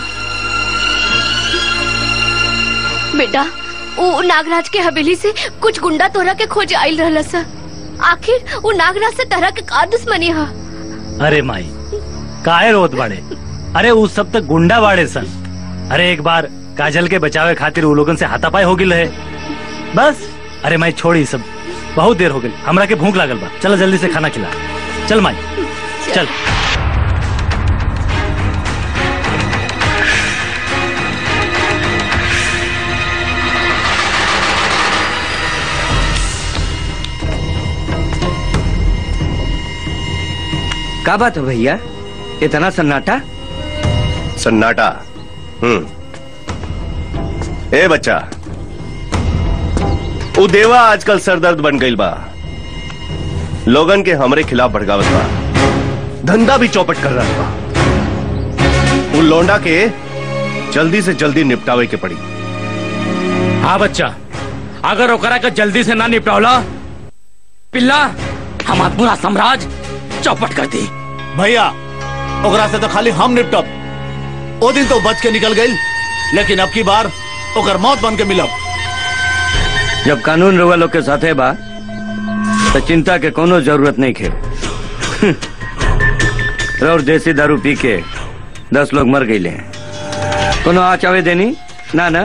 बेटा वो नागराज के हवेली से कुछ गुंडा तोरा के खोज आइल रहल सा आखिर वो नागराज से तरह के का दुश्मनी हा अरे माई काहे रोत बाड़े अरे उस सब तक गुंडा बाड़े सन अरे एक बार काजल के बचावे खातिर उ लोगन से हाथापाई हो गिल है बस अरे माई छोड़ी सब बहुत देर हो गई हमरा के भूख लागल बा चल जल्दी से खाना खिला चल माई चल का बात है भैया इतना सन्नाटा सन्नाटा हम्म ए बच्चा उ देवा आजकल सरदर्द बन गई बा लोगन के हमरे खिलाफ भड़कावत बा धंधा भी चौपट कर रहा बा उ लौंडा के जल्दी से जल्दी निपटावे के पड़ी हाँ बच्चा अगर ओकरा के जल्दी से ना निपटावला पिल्ला हमार पूरा साम्राज्य चौपट कर दी भैया ओकरा से तो खाली हम निपटब ओ दिन तो बच के निकल गई लेकिन अब की बार ओकर मौत बन के मिलब जब कानून रउआ लोग के साथे बा तो चिंता के कोनो जरूरत नहीं खे और देसी दारू पी के दस लोग मर गए कोनो आ चावे देनी ना ना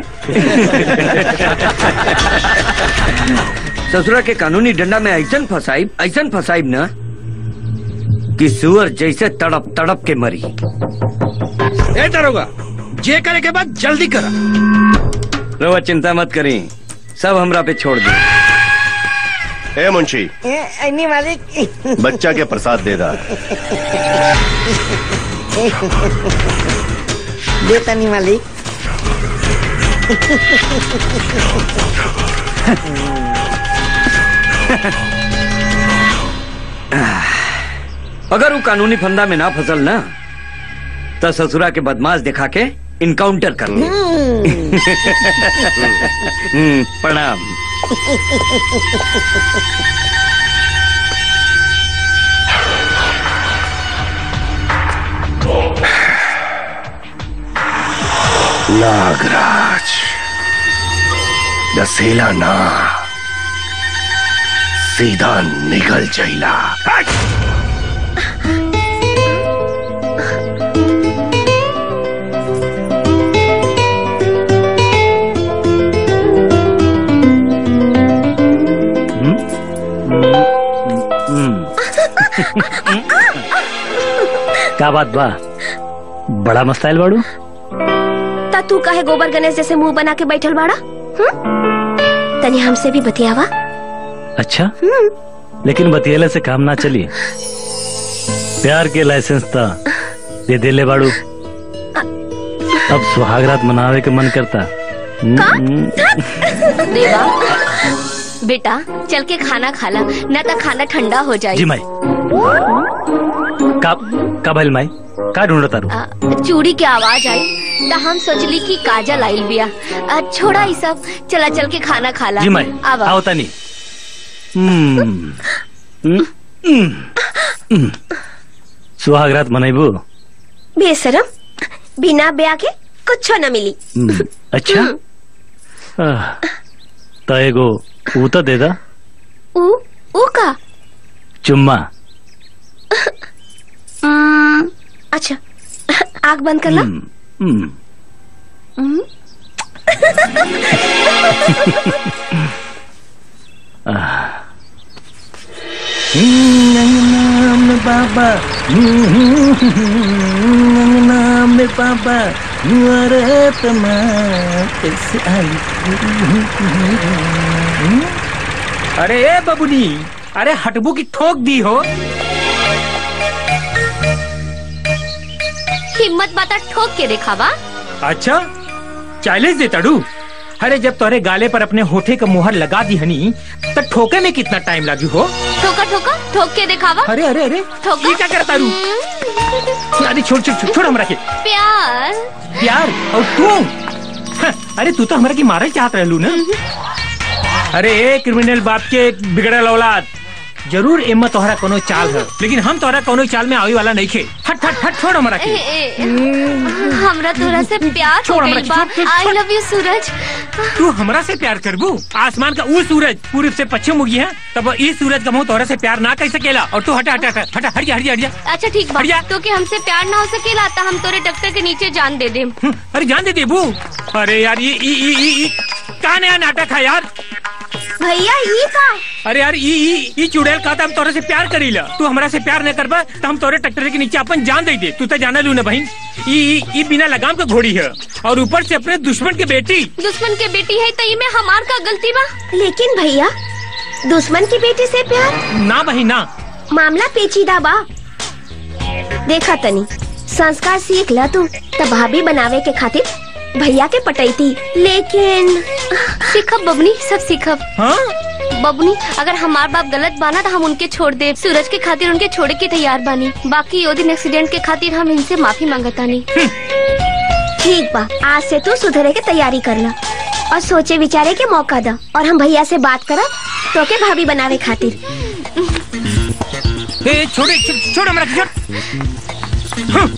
ससुरा के कानूनी डंडा में ऐसन फसाइब ऐसन फसाइब ना कि सुअर जैसे तड़प तड़प के मरी ए दरोगा जे करे के बाद जल्दी करा रउआ चिंता मत करी सब हमरा पे छोड़ दे ए मुंशी अन्नी मालिक बच्चा के प्रसाद दे दा देता नहीं मालिक अगर वो कानूनी फंदा में ना फसल ना तो ससुरा के बदमाश दिखा के इनकाउंटर कर ले हम्म, प्रणाम नागराज दसेला ना सीधा निकल जाइला क्या बात बा बड़ा मस्ताइल बाड़ू ता तू काहे गोबर गणेश जैसे मुंह बना के बैठल बाड़ा हम्म? तनी हमसे भी बतियावा अच्छा लेकिन बतियले से काम ना चली प्यार के लाइसेंस था दे देले बाड़ू अब सुहागरात मनावे के मन करता हम्म, देवा बेटा चल के खाना खाला न तो खाना ठंडा हो जाए जी माई का का भइल माई का ढूंढत तारू आ, चूड़ी के आवाज आई तो हम सोचली कि काजल आइल बिया आ, छोड़ा ई सब चला चल के खाना खाला जी माई आवा आओ तनी हम्म, हम्म, हम्म, हम्म। सुहागरात मनाइबू बेशरम बिना ब्याह के कुछ न मिली हम्म, अच्छा आह, त एगो ऊ तो दे दा ऊ ऊ का चुम्मा हम्म, अच्छा आग बंद कर ला हम्म, हम्म। आह, नाम बाबा नाम बाबा अरे तमा कैसे आई अरे ए बबुनी अरे हटबू की ठोक दी हो हिम्मत बाता ठोक के दिखावा अच्छा चैलेंज दे तड़ू अरे जब तोरे गाले पर अपने होठे का मुहर लगा दी हनी तो ठोके में कितना टाइम लगी हो ठोका ठोका ठोक के दिखावा अरे अरे अरे ठोका ये क्या करता रू अरे छोड़ छोड़ छोड़, छोड़ हमरा के प्यार प्यार और तू हाँ, अरे तू तो हमरा की मारे चाहत रहलू ना अरे ए क्रिमिनल बाप के बिगड़ल औलाद जरूर एम्मा तोहरा कोनो चाल है लेकिन हम तोहरा कोनो चाल में आवे वाला नहीं खे हट हट हट छोड़ हमरा ए, के ए, हमरा तोरा से प्यार हो छोड़ हमरा गइल के, बा छोड़, छोड़, आई लव यू सूरज तू हमरा से प्यार करबू आसमान का वो सूरज पूर्व से पश्चिम उगी है तब इस सूरज का मुंह तोहरा से प्यार ना कर सकेला और तू हटा हटा हटा हटा हट जा हट जा हट जा अच्छा ठीक बा तो कि हमसे प्यार ना हो सकेला तो हम तोरे टक्कर के नीचे जान दे देम अरे जान दे देबू अरे यार ये ई ई ई ई का नया नाटक है यार भैया ये का अरे यार ई ई ई चुड़ैल का हम तोरे से प्यार करीला तू हमरा से प्यार न करबा तो हम तोरे ट्रैक्टर के नीचे अपन जान दे दे तू तो जाना लू ना बहन ई ई ई बिना लगाम का घोड़ी है और ऊपर से अपने दुश्मन के बेटी दुश्मन के बेटी है तो ये में हमार का गलती बा लेकिन भैया दुश्मन की बेटी से प्यार ना बहन ना मामला पेचीदा बा देखा तनी संस्कार सीख ला तू तब भाभी बनावे के खातिर भैया के पटैती लेकिन सीखब बबनी सब सीखब हाँ बबनी अगर हमार बाप गलत बाना तो हम उनके छोड़ दे सूरज के खातिर उनके छोड़े के तैयार बानी बाकी यो दिन एक्सीडेंट के खातिर हम इनसे माफी मांगतानी ठीक बा आज से तू सुधरे के तैयारी कर ला और सोचे विचारे के मौका दा और हम भैया से बात करब तो के भाभी बनावे खातिर ए छोड़े छो- छोड़ हमरा के छोड़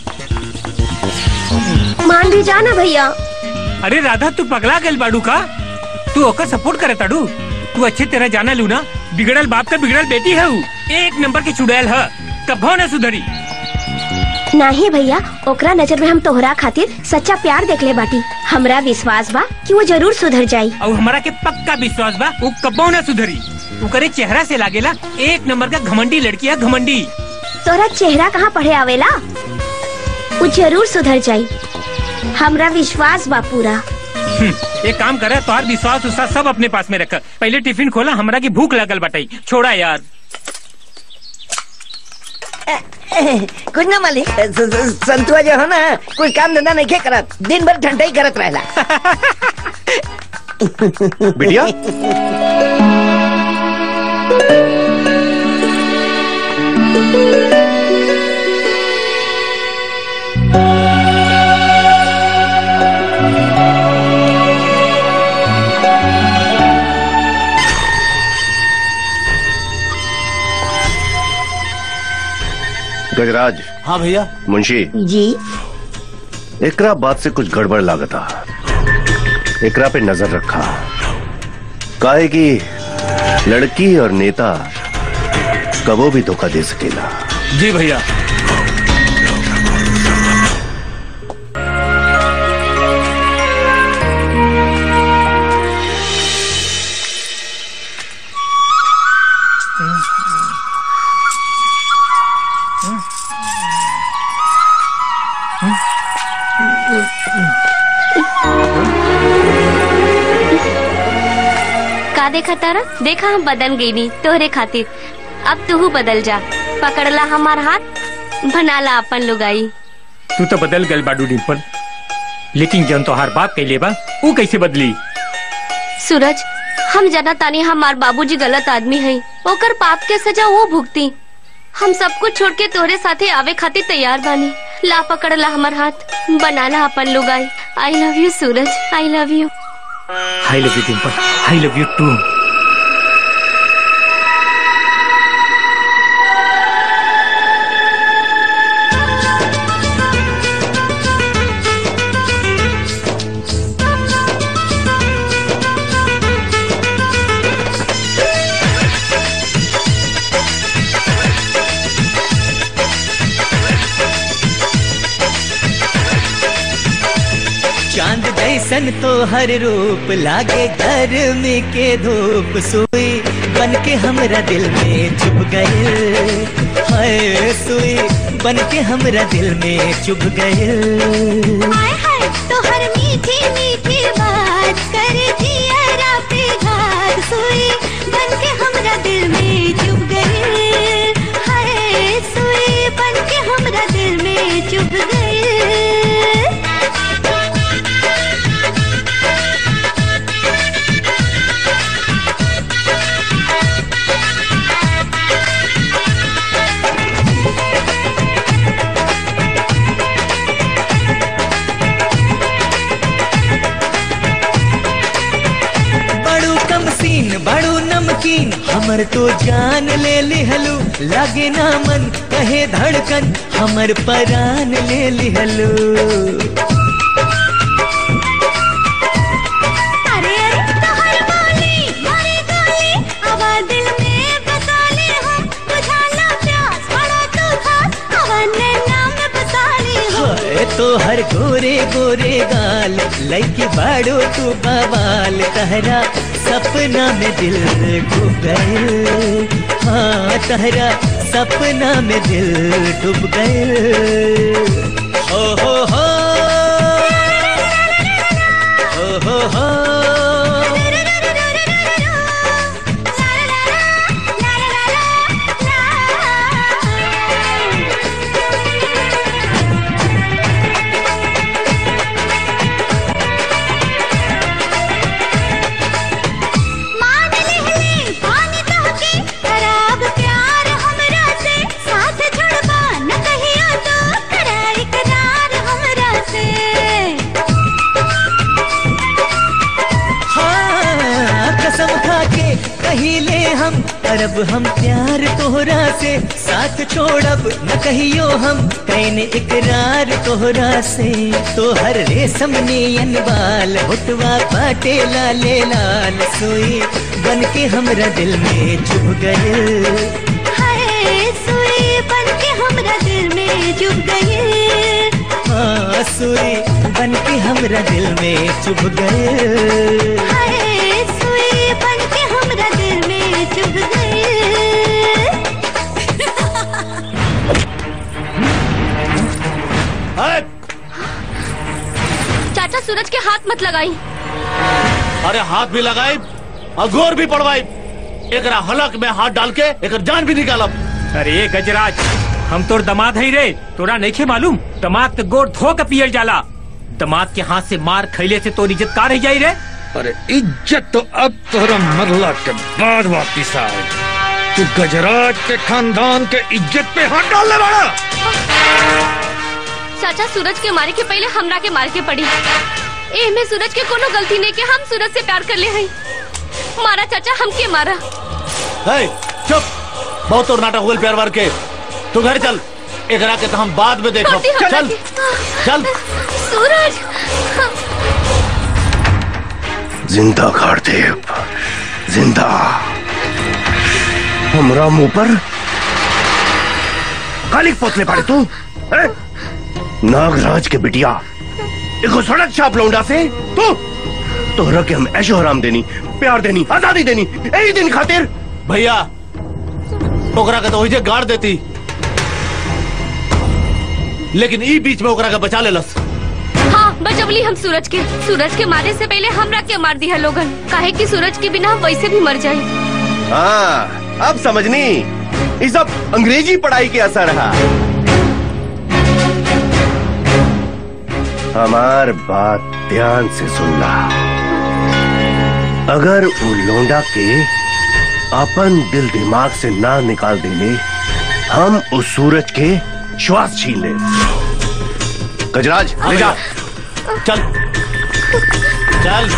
मान भी जाना भैया अरे राधा तू पगला गल बाड़ू का तू ओकर सपोर्ट करे ताड़ू तू अच्छे तरह जाना लू ना बिगड़ल बाप का बिगड़ल बेटी है ऊ। एक नंबर की चुड़ैल है कभो न सुधरी नहीं भैया ओकरा नजर में हम तोहरा खातिर सच्चा प्यार देखले बाटी हमरा विश्वास बा कि वो जरूर सुधर जाई और हमारा के पक्का विश्वास बा वो कबो न सुधरी ओकरे चेहरा से लागेला एक नंबर का घमंडी लड़की है घमंडी तोरा चेहरा कहाँ पढ़े आवेला वो जरूर सुधर जाई हमरा विश्वास बा पूरा हम्म, एक काम करे तोहार विश्वास उश्वास सब अपने पास में रख पहले टिफिन खोला हमरा की भूख लगल बटाई छोड़ा यार कुछ ना मालिक स- स- संतुआ जो है ना कुछ काम धंधा नहीं के करत दिन भर ठंडा ही करत रहेला बिटिया गजराज हाँ भैया मुंशी जी एकरा बात से कुछ गड़बड़ लागता एकरा पे नजर रखा काहे कि लड़की और नेता कबो भी धोखा दे सकेला जी भैया का देखा तारा देखा हम बदल गई नी तोहरे खातिर अब तू बदल जा पकड़ला हमार हाथ बनाला अपन लुगाई तू तो बदल गल बाडू डिम्पल लेकिन जन तोहार बाप कैले बा वो कैसे बदली सूरज हम जाना तानी हमार बाबूजी गलत आदमी है ओकर पाप के सजा वो भुगती हम सब कुछ छोड़ के तोहरे साथे आवे खातिर तैयार बानी ला पकड़ला हमार हाथ बनाला अपन लुगाई I love you Suraj I love you I love you Dimple I love you too चांद जैसन तो हर रूप लागे गर्मी के धूप सुई बन के हमरा दिल में चुभ गए हाय सुई बन के हमरा दिल में चुभ गए हाय हाय तो हर मीठी मीठी बात कर जियरा पे घात सुई बन के हमरा दिल में चुभ गए हाय सुई बन के हमरा दिल में चुभ गए बड़ू कम सीन बड़ू नमकीन हमर तो जान ले लिहलू लगे ना मन कहे धड़कन हमर परान ले लिहलू अरे अरे तो हर बोली मारे गाली आवा दिल में बसा ले हम बुझा ला प्यास बड़ा तू खास आवा नैना में बसा ले हम हाय तो हर गोरे गोरे गाल लैके बाड़ो तू बवाल तहरा सपना में दिल डूब गए हाँ तहरा सपना में दिल डूब गए हो हो हो हो हो हो अरब हम प्यार तोहरा से साथ छोड़ब न कहियो हम कहने इकरार तोहरा से तोहर रेशम नियन बाल होटवा पाटे लाले लाल सोई बन के हमरा दिल में चुभ गए हाय सुई बन के हमरा दिल में चुभ गए हाँ सुई बन के हमरा दिल में चुभ गए हाय सुई बन के हमरा दिल में चुभ गए चाचा सूरज के हाथ मत लगाई अरे हाथ भी लगाई और गोर भी पड़वाई एकरा हलक में हाथ डाल के एक जान भी निकालब अरे गजराज हम तोर दमाद है रे तोरा नहीं मालूम दमाद के गोर धो के पियल जाला दमाद के हाथ से मार खैले से तोर इज्जत का रह जाई रे अरे इज्जत तो अब तोहरा मरला के बाद वापिस आए तू गजराज के खानदान के इज्जत पे हाथ डालने वाला चाचा सूरज के मारे के पहले हमरा के मार के पड़ी ए में सूरज के कोनो गलती नहीं के हम सूरज से प्यार कर ले हई मारा चाचा हमके मारा है चुप बहुत और नाटक हुए प्यार वार के तू घर चल एकरा के तो हम बाद में देखो छोटी हमरा चल के- चल सूरज जिंदा देव जिंदा हमरा मुंह पर कालिक पोतले पड़े तू हैं? नागराज के बिटिया एगो सड़क छाप लौंडा से तू तोहरा के हम ऐशो हराम देनी प्यार देनी आजादी देनी यही दिन खातिर भैया ओकरा के तो वही गाड़ देती लेकिन ई बीच में ओकरा के बचा लेलस हाँ बचवली हम सूरज के सूरज के मारे से पहले हमरा के मार दिया लोगन काहे कि सूरज के बिना हम वैसे भी मर जाए हाँ अब समझनी ये सब अंग्रेजी पढ़ाई के असर है हमार बात ध्यान से सुनना अगर वो लोंडा के अपन दिल दिमाग से ना निकाल देले हम उस सूरज के श्वास छीन ले गजराज ले जा चल चल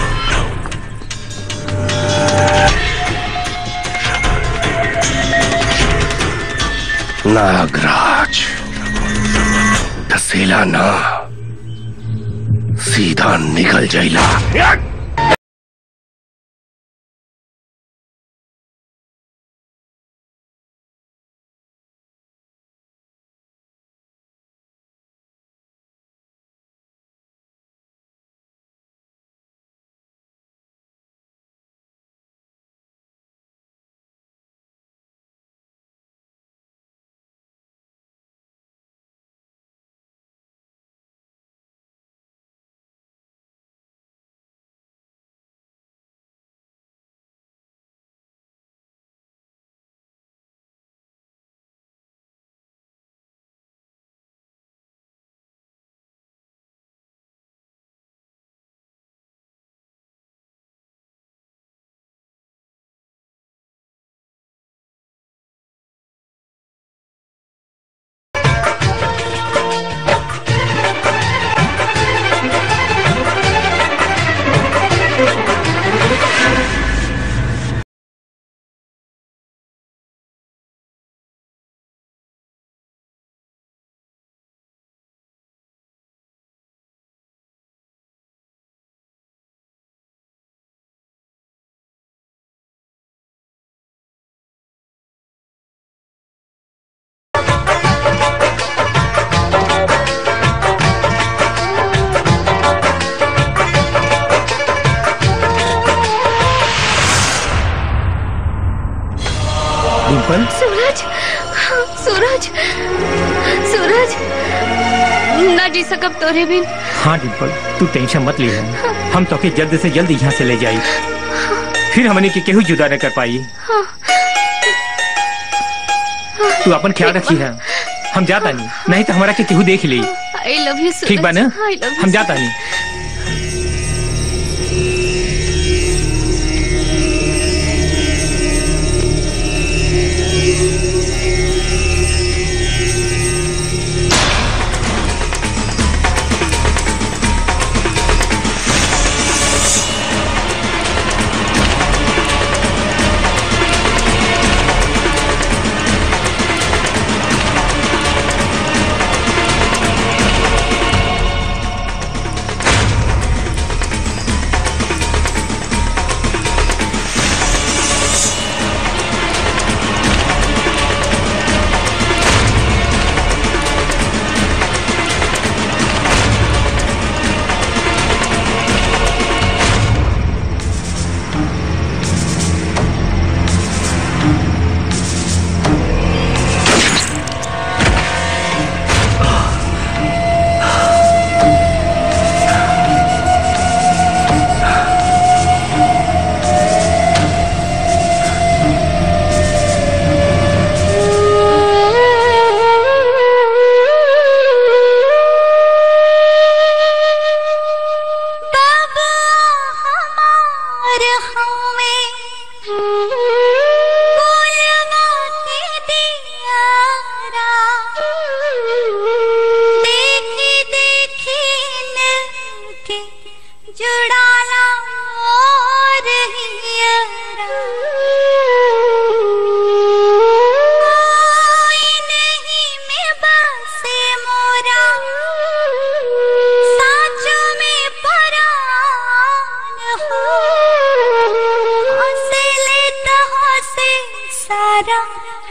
नागराज धसेला ना सीधा निकल जाइला डिम्पल सूरज सूरज सूरज ना जी सकब तोरे बिन हाँ डिम्पल तू टेंशन मत ले हम तो के जल्द से जल्द यहाँ से ले जाई फिर हमने के केहू जुदा न कर पाई हाँ। तू अपन ख्याल रखी है हम जाता नहीं नहीं तो हमारा के केहू देख ली आई लव यू सूरज ठीक बा ना आई लव यू हम जाता नहीं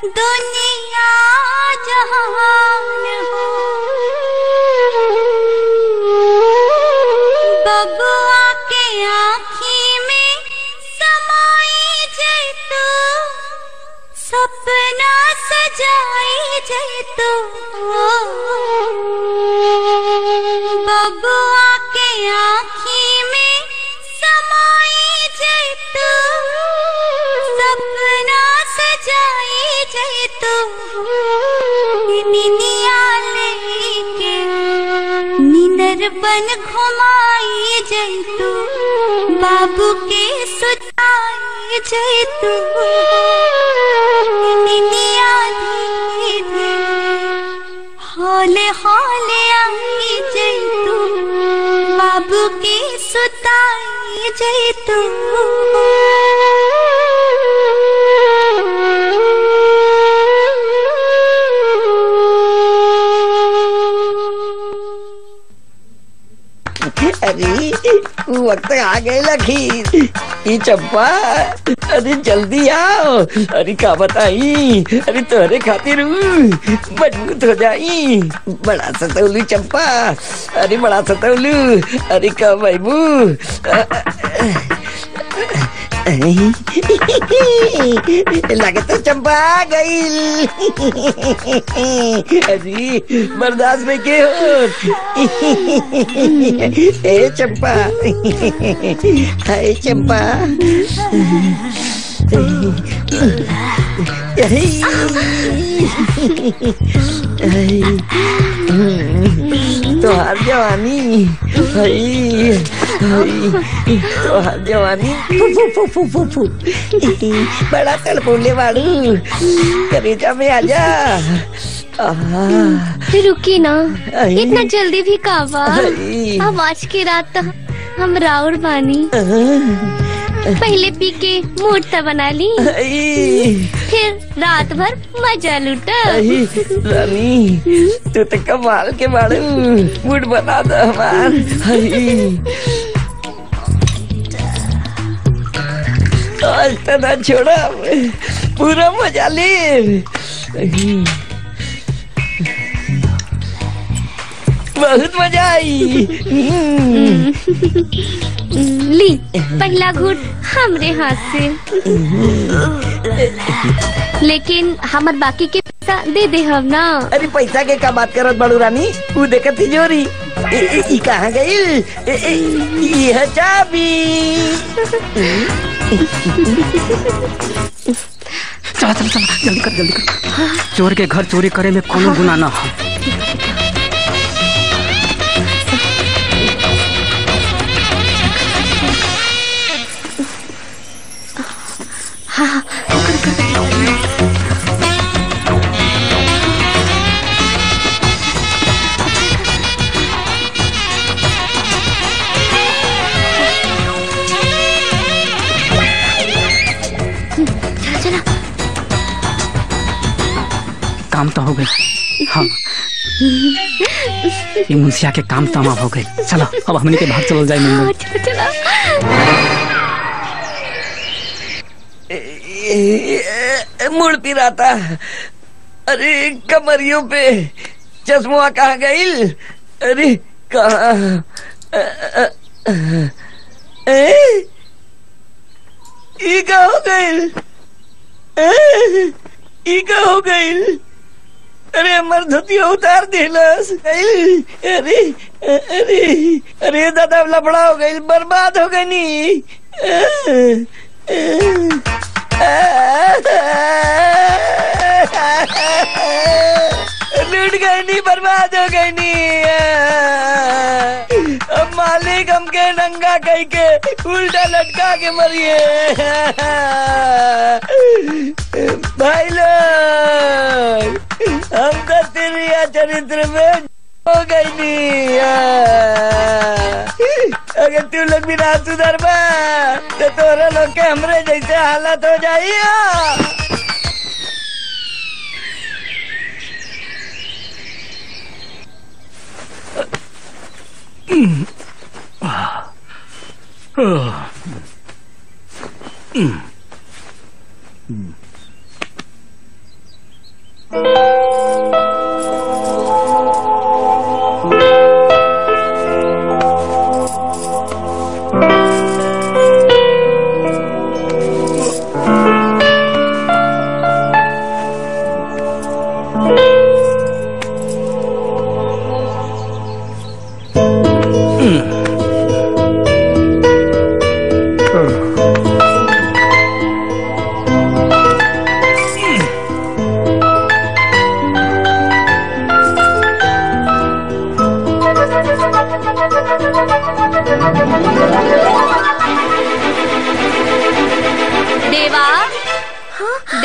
दुनिया जहान हो बबुआ के आँखी में समाई जय तो सपना सजाई जय तो बबुआ के आँखी में समाई जय तो सपना सजाई जय तो निनिया लेके निनर बन घुमाई जय तो बाबू के सुताई जय तो निनिया धीरे हौले हौले आई जय तो बाबू के सुताई जय तो अरे वक्त आ गए लखीर ई चंपा अरे जल्दी आओ अरे का बताई अरे तोहरे खातिर मजबूत हो जाई बड़ा सतौलू चंपा अरे बड़ा सतौलू अरे का बाबू लगता चंपा आ गई अरे बर्दाश्त में के हो ए चंपा हाय चंपा तोहार जवानी हाय तोहार जवानी फू फू फू फू फू बड़ा तड़पोले वाड़ू करेजा में आजा रुकी ना इतना जल्दी भी काबा अब आज की रात तो हम राउर बानी पहले पी के मूड तो बना ली फिर रात भर मजा लूटा रानी तू तो कमाल के बाड़ू मूड बना दो हमार आज तो ना छोड़ा पूरा मजा ले बहुत मजा आई ली पहला घूट हमरे हाथ से लेकिन हमर बाकी के पैसा दे दे हम ना अरे पैसा के का बात करत बड़ू रानी वो देखत तिजोरी ए, ए, ई कहाँ गई ए, ए, यह चाबी चला चला चला जल्दी कर जल्दी कर चोर के घर चोरी करे में कोनो गुनाह ना हो हाँ चला चला काम तो हो गए हाँ ये मुंशिया के काम तमाम हो गए चलो अब हमने के भाग चलो जाए मुंबई चला चला मुड़ पिराता अरे कमरियों पे चश्मा कहाँ गई अरे कहाँ अ, अ, अ, ए? ई का हो गई ई का हो गई अरे हमर धोतिया उतार दिलस गइल। अरे अरे अरे दादा लफड़ा हो गई बर्बाद हो गई नी लूट गई नी बर्बाद हो गई नी अब मालिक हमके नंगा कह के उल्टा लटका के मरिए भाई लोग हम तो तिरिया चरित्र में हो गई नी अगर तू लोग भी ना सुधर बा तो तोरा लोग के हमरे जैसे हालत हो जाइए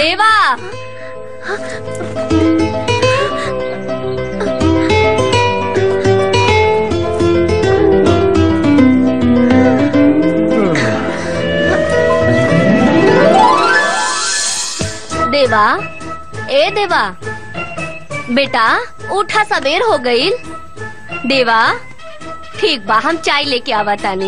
देवा देवा ए देवा बेटा उठा सवेर हो गईल देवा ठीक बा हम चाय लेके आवा तानी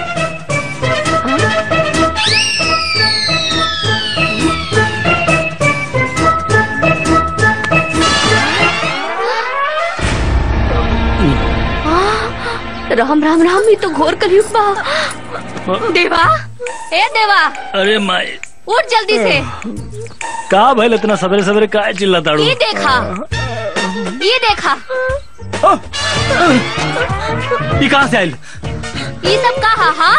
राम राम राम ये तो घोर कलयुग बा देवा ए देवा अरे माई उठ जल्दी से का भइल इतना सवेरे सवेरे का चिल्ला ताड़ू ये देखा ये देखा ये कहाँ से आयल ये सब कहा हाँ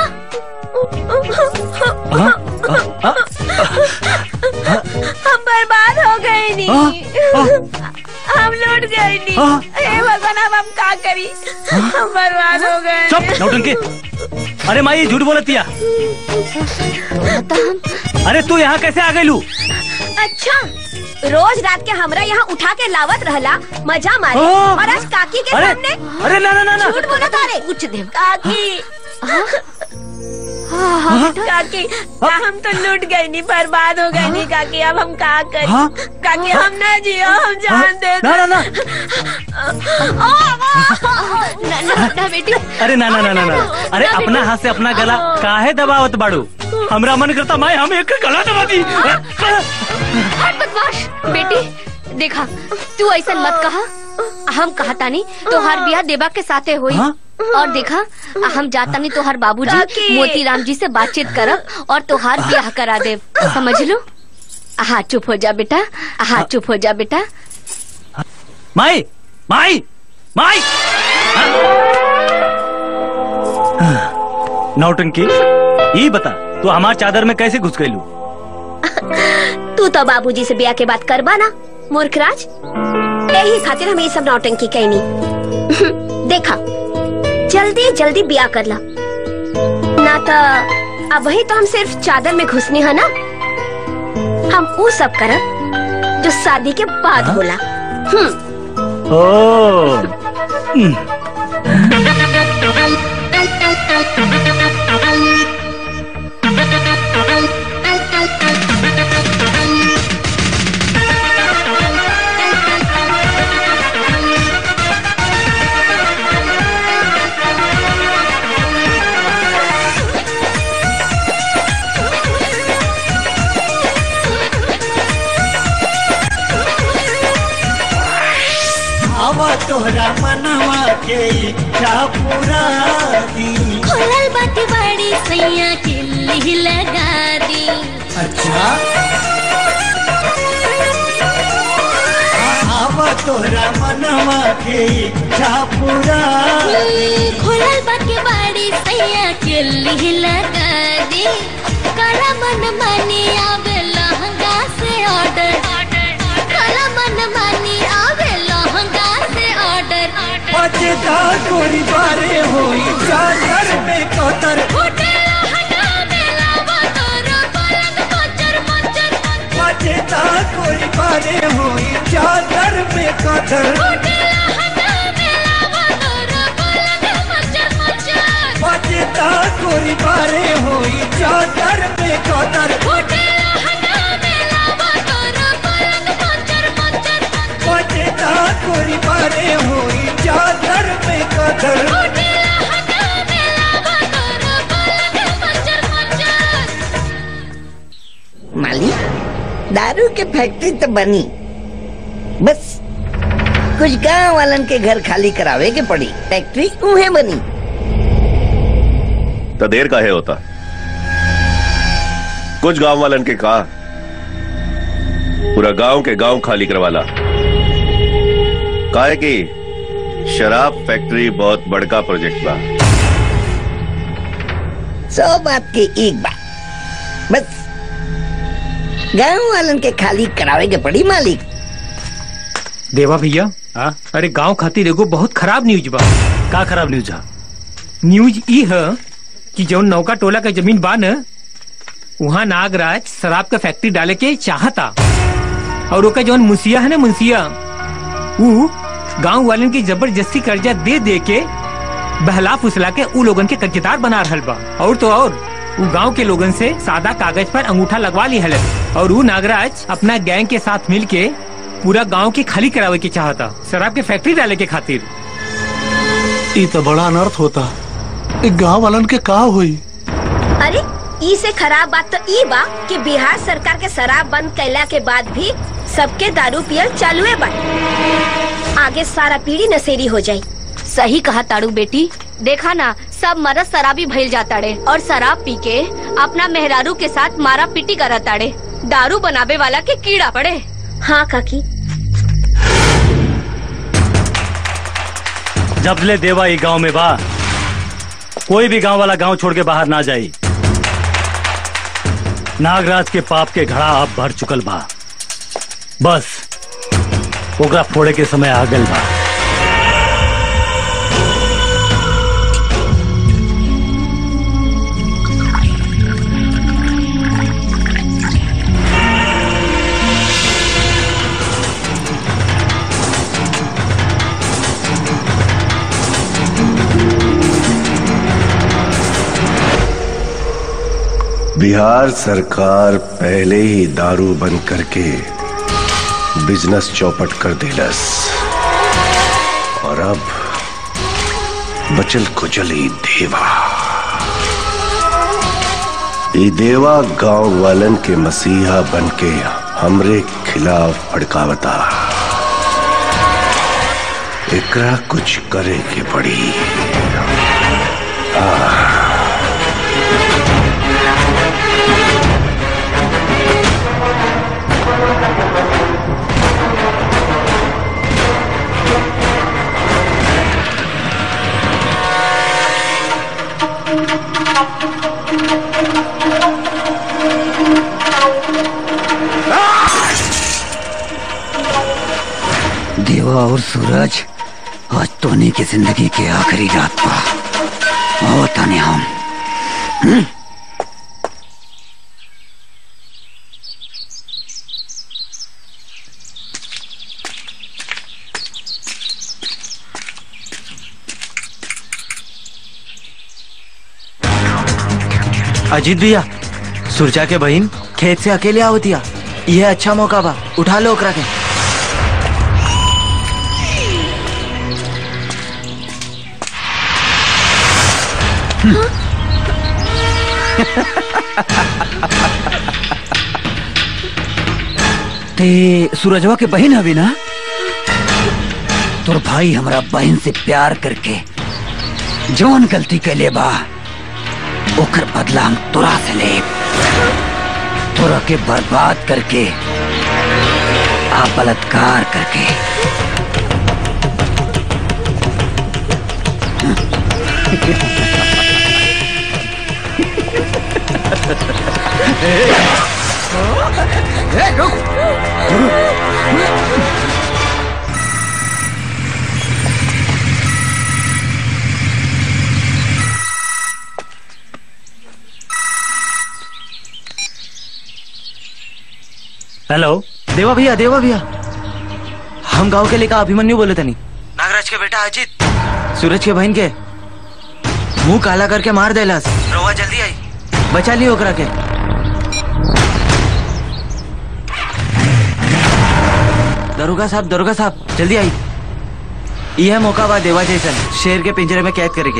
हम बर्बाद हो गए नी हम लूट गए नी हाँ? हे भगवान अब हम का करी हम बर्बाद हो गए चुप नौटंकी अरे माई ये झूठ बोलतिया अरे तू यहाँ कैसे आ गई लू अच्छा रोज रात के हमरा यहाँ उठा के लावत रहला मजा मारे हाँ। और आज काकी के अरे, सामने अरे ना, ना, ना, ना। झूठ बोला तारे कुछ देव काकी हाँ? काकी हम तो लूट गए नी बर्बाद हो गए नी काकी अब हम का करी हाँ? काकी हम ना जियो हम जान दे ना, ना, ना। ना ना ना बेटी अरे ना ना ना ना ना अरे अपना हाथ से अपना गला काहे दबावत बाड़ू हमरा मन करता माई हम एक गला दबा दी हट बदमाश बेटी देखा तू ऐसा मत कहा हम कहा तानी तोहार ब्याह देवा के साथे हुई और देखा हम जातानी तोहार बाबूजी काकी। मोतीराम जी से बातचीत करब और तोहार ब्याह करा देव समझ लो हाँ चुप हो जा बेटा हाँ चुप हो जा बेटा माई माई माई नौटंकी ये बता तू हमार चादर में कैसे घुस गईलू तू तो बाबूजी से ब्याह के बात करबा ना मूर्खराज यही खातिर हम ये सब नौटंकी कहनी देखा जल्दी जल्दी ब्याह कर ला ना तो अब ही तो हम सिर्फ चादर में घुसनी है ना हम वो सब करब जो शादी के बाद होला हम्म ओ आवा तोहरा मनवा के इच्छा पूरा दी खोलल बाटी बड़ी सैया किल्ली लगा दी अच्छा आवा तोहरा मनवा के इच्छा पूरा दी खोलल बाटी बड़ी सैया किल्ली लगा दी काला मन मानी आवे लहंगा से ऑर्डर काला मन मानी आवे लहंगा से ऑर्डर बचता गोरी बारे होई चादर में कतर बचता गोरी बारे होई चादर में कतर बचता गोरी बारे होई चादर में कतर बचता गोरी बारे होई चादर में कतर मालिक दारू के फैक्ट्री तो बनी बस कुछ गांव वालन के घर खाली करावे के पड़ी फैक्ट्री उहे बनी तो देर काहे होता कुछ गांव वालन के कहा पूरा गांव के गांव खाली करवाला काहे कि शराब फैक्ट्री बहुत बड़का प्रोजेक्ट बा सौ बात के एक बात बस गांव वालन के खाली करावे के पड़ी मालिक देवा भैया अरे गांव खातिर एगो बहुत खराब न्यूज बा का खराब न्यूज है न्यूज ई है कि जौन नौका टोला का जमीन बा न वहाँ नागराज शराब का फैक्ट्री डाले के चाहता और ओका जौन मुंसिया है ना मुंसिया ऊ गांव वालन की जबरदस्ती कर्जा दे दे के बहला फुसला के ऊ लोगन के कर्जदार बना रहल बा और तो और ऊ गांव के लोगन से सादा कागज पर अंगूठा लगवा ली हले और ऊ नागराज अपना गैंग के साथ मिल के पूरा गांव के खाली करावे के चाहता शराब के फैक्ट्री डाले के खातिर ई तो बड़ा अनर्थ होता ई गांव वालन के का हुई अरे ई से खराब बात तो ई बा कि बिहार सरकार के शराब बंद कैला के बाद भी सबके दारू पियल चालू है बा आगे सारा पीढ़ी नशेरी हो जाई सही कहा ताड़ू बेटी देखा ना सब मरद शराबी भइल जाताड़े और शराब पी के अपना मेहरारू के साथ मारा पीटी करताड़े दारू बनावे वाला के कीड़ा पड़े हाँ काकी जब ले देवा ई गांव में बा कोई भी गांव वाला गांव छोड़ के बाहर ना जाई नागराज के पाप के घड़ा अब भर चुकल बा बस ओकरा फोड़े के समय आ गल बा बिहार सरकार पहले ही दारू बंद करके बिजनेस चौपट कर दिलस और अब बचल कुचल ही देवा ई देवा गांव वालन के मसीहा बन के हमरे खिलाफ भड़कावता एकरा कुछ करे के पड़ी आ, देवा और सूरज आज तोनी की जिंदगी के आखिरी रात पा आओ ताने हम हम्म? अजीत भैया सुरजा के बहन खेत से अकेले आवतिया यह अच्छा मौका बा उठा लो ओकरा के ते सूरजवा के बहन हवी ना तोर भाई हमरा बहन से प्यार करके जौन गलती कैले बा ओकर बदला हम तोरा से ले तोरा के बर्बाद करके आ बलात्कार करके हेलो देवा भैया देवा भैया हम गांव के लेकर अभिमन्यु बोले तनी नागराज के बेटा अजीत सूरज के बहन के मुंह काला करके मार देलस रोवा जल्दी आई बचा लियो ओकरा के दरोगा साहब दरोगा साहब जल्दी आई यह मौका बा देवा जैसन शेर के पिंजरे में कैद करेंगे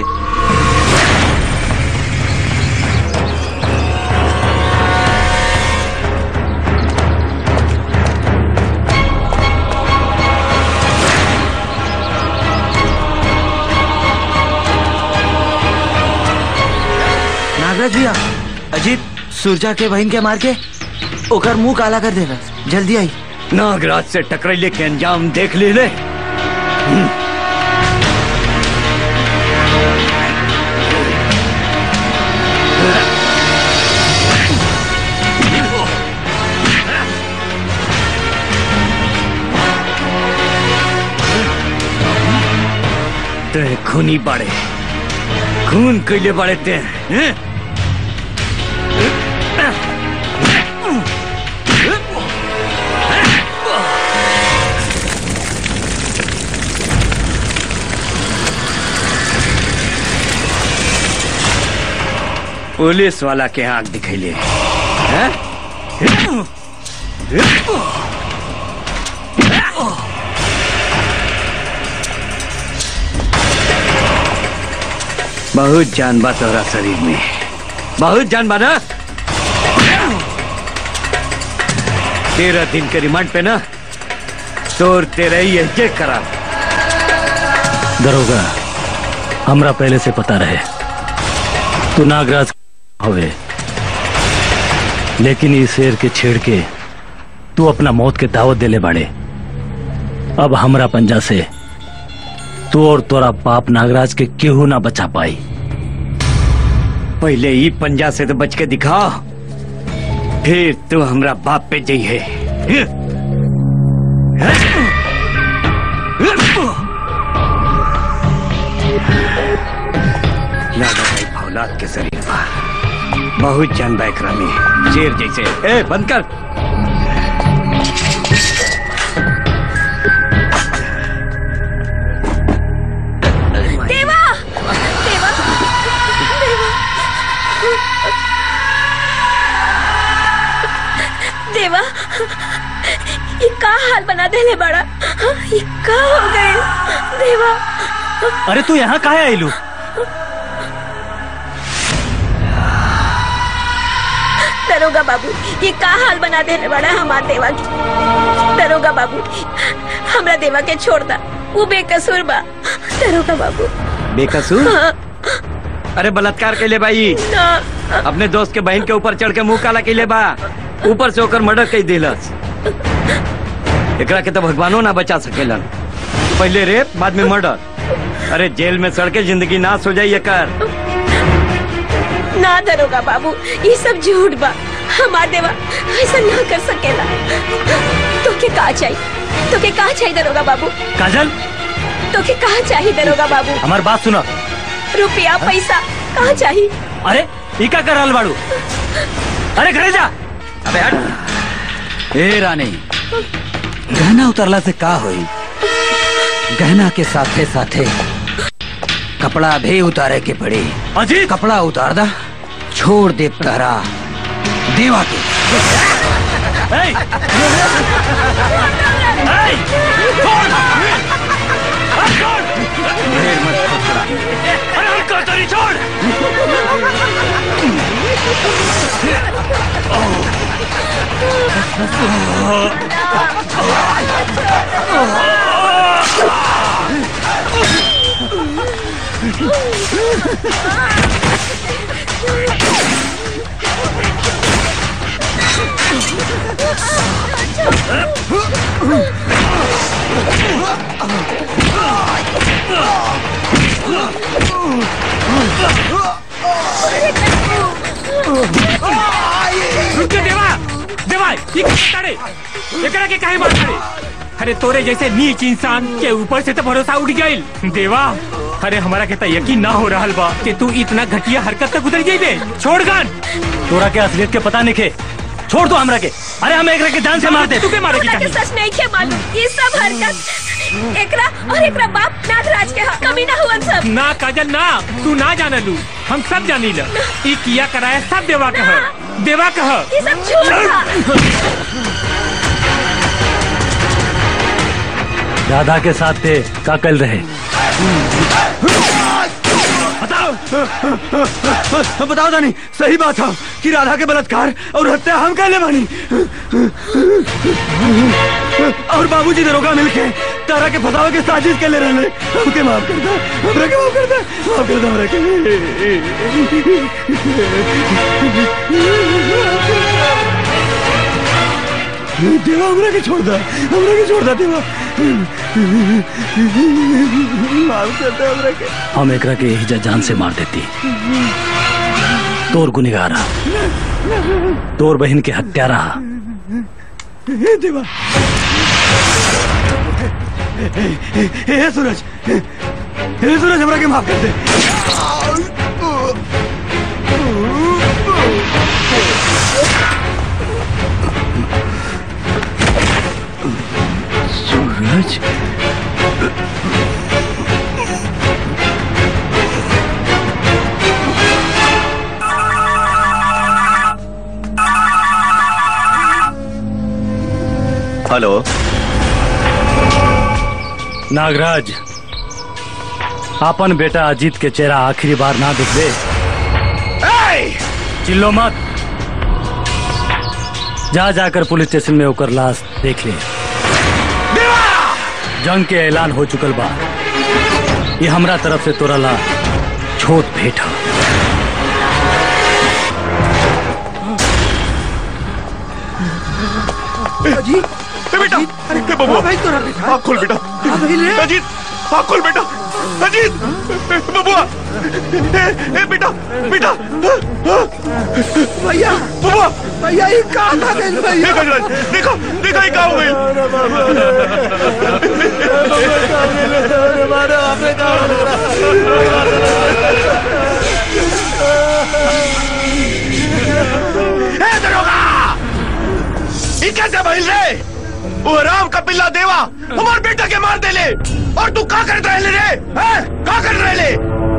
नागराज भैया अजीत सुरजा के बहन के मार के ओकर मुंह काला कर देला जल्दी आई नागराज से टकराइले के अंजाम देख ले ले हम्म। ते खूनी बाड़े खून कैले बाड़े ते हैं? पुलिस वाला के आंख दिखैले हैं? बहुत जान बा तोरा शरीर में बहुत जान बा ना तेरह दिन के रिमांड पे ना तोर तेरे ही ये करा दरोगा हमरा पहले से पता रहे तू नागराज हवे लेकिन इस शेर के छेड़ के तू अपना मौत के दावत देले बाड़े अब हमरा पंजा से तू और तोरा बाप नागराज के केहू ना बचा पाई पहले ही पंजा से तो बच के दिखा फिर तू हमरा बाप पे जई है लागा भाई फौलाद के शरीर पर बहुत जान बा एकरा में शेर जैसे ए बंद कर देवा देवा देवा देवा ये का हाल बना देले बड़ा ये का हो गए देवा अरे तू यहाँ काहे आईलू दरोगा बाबू ये का हाल बना देले बड़ा हमार देवा की दरोगा बाबू हमरा देवा के छोड़ दा वो बेकसूर बा दरोगा बाबू बेकसूर हाँ, अरे बलात्कार के ले भाई ना अपने दोस्त के बहन के ऊपर चढ़ के मुंह काला के ले बा ऊपर से होकर मर्डर कई दिलस एकरा के तो भगवानो ना बचा सकेलन पहले रेप बाद में मर्डर अरे जेल में सड़ के जिंदगी नाश हो जाई एकर ना दरोगा बाबू ये सब झूठ बा हमार देवा ऐसा ना कर सकेला तो के का चाहिए तो के का चाहिए दरोगा बाबू काजल तो के कहा चाहिए दरोगा बाबू हमार बात सुनो रुपया पैसा कहा चाहिए अरे ई का कर रहल बाड़ू अरे घरे जा अबे हट ए रानी गहना उतरला से का होई गहना के साथे साथे कपड़ा भी उतारे के पड़ी अजी कपड़ा उतार दा छोड़ दे तहरा देवा के रुक जा देवा देवा ये क्या करे एकरा के काहे मार करे अरे तोरे जैसे नीच इंसान के ऊपर से तो भरोसा उठ गइल देवा अरे हमारा के तो यकीन ना हो रहा बा कि तू इतना घटिया हरकत तक गुजर जाइबे छोड़ गन तोरा के असलियत के पता नहीं खे छोड़ दो हमरा के अरे हम एकरा के जान से मार दे तू के मारे की हमरा के कहीं सच नहीं के मालूम ये सब हरकत एकरा और एकरा बाप नागराज के हा कमी ना हुआ सब ना काजल ना तू ना जान लू हम सब जानी ल ई किया कराया सब देवा कह देवा कह ये सब झूठ था राधा के साथ थे का कल रहे बताओ दानी सही बात है कि राधा के बलात्कार और हत्या हम कहले बानी और बाबूजी दरोगा मिलके तारा के फसावे के साजिश के ले रहे हमके माफ कर दे हमरा के माफ कर दे माफ कर दे हमरा के देवा हमरा के छोड़ दे हमरा के छोड़ दे देवा माफ कर दे हमरा के हम एकरा के यही जान से मार देती तोर गुनेगारा तोर बहन के हत्यारा हे देवा हे सूरज हे सूरज हमरा के माफ कर दे सूरज हेलो नागराज अपन बेटा अजीत के चेहरा आखिरी बार ना दिख दे चिल्लो मत जा जाकर पुलिस स्टेशन में होकर लाश देख ले जंग के ऐलान हो चुकल बा ये हमरा तरफ से तोरा ला छोट भेंट ह अजीत बेटा अरे बबुआ भाई तोरा बेटा आँख खोल बेटा अजीत आँख खोल बेटा अजीत बबुआ ए, ए बेटा बेटा भैया बबुआ भैया ये कहाँ था गए भैया देखो गजराज, देखो देखो ये कहाँ हो गई ए दरोगा ये कैसे भइल रे वो राम का पिल्ला देवा हमार बेटा के मार देले और तू का कर रहे रे हैं का कर रहे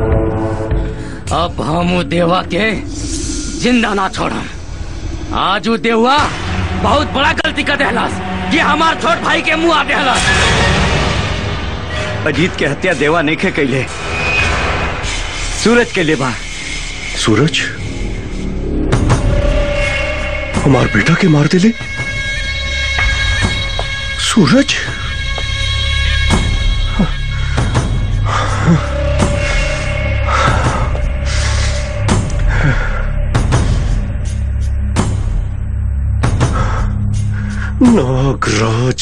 अब हम उ देवा के जिंदा ना छोड़म आज उ देवा बहुत बड़ा गलती कर देहलस कि हमार छोट भाई के मुंह आ देहलस अजीत के हत्या देवा नहीं खे कैले सूरज के लिए बा सूरज हमार बेटा के मार दिले सूरज नागराज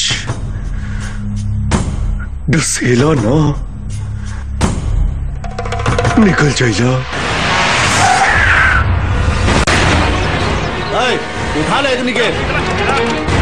डसेला ना निकल जाइला ए, उठा ले अग्नि के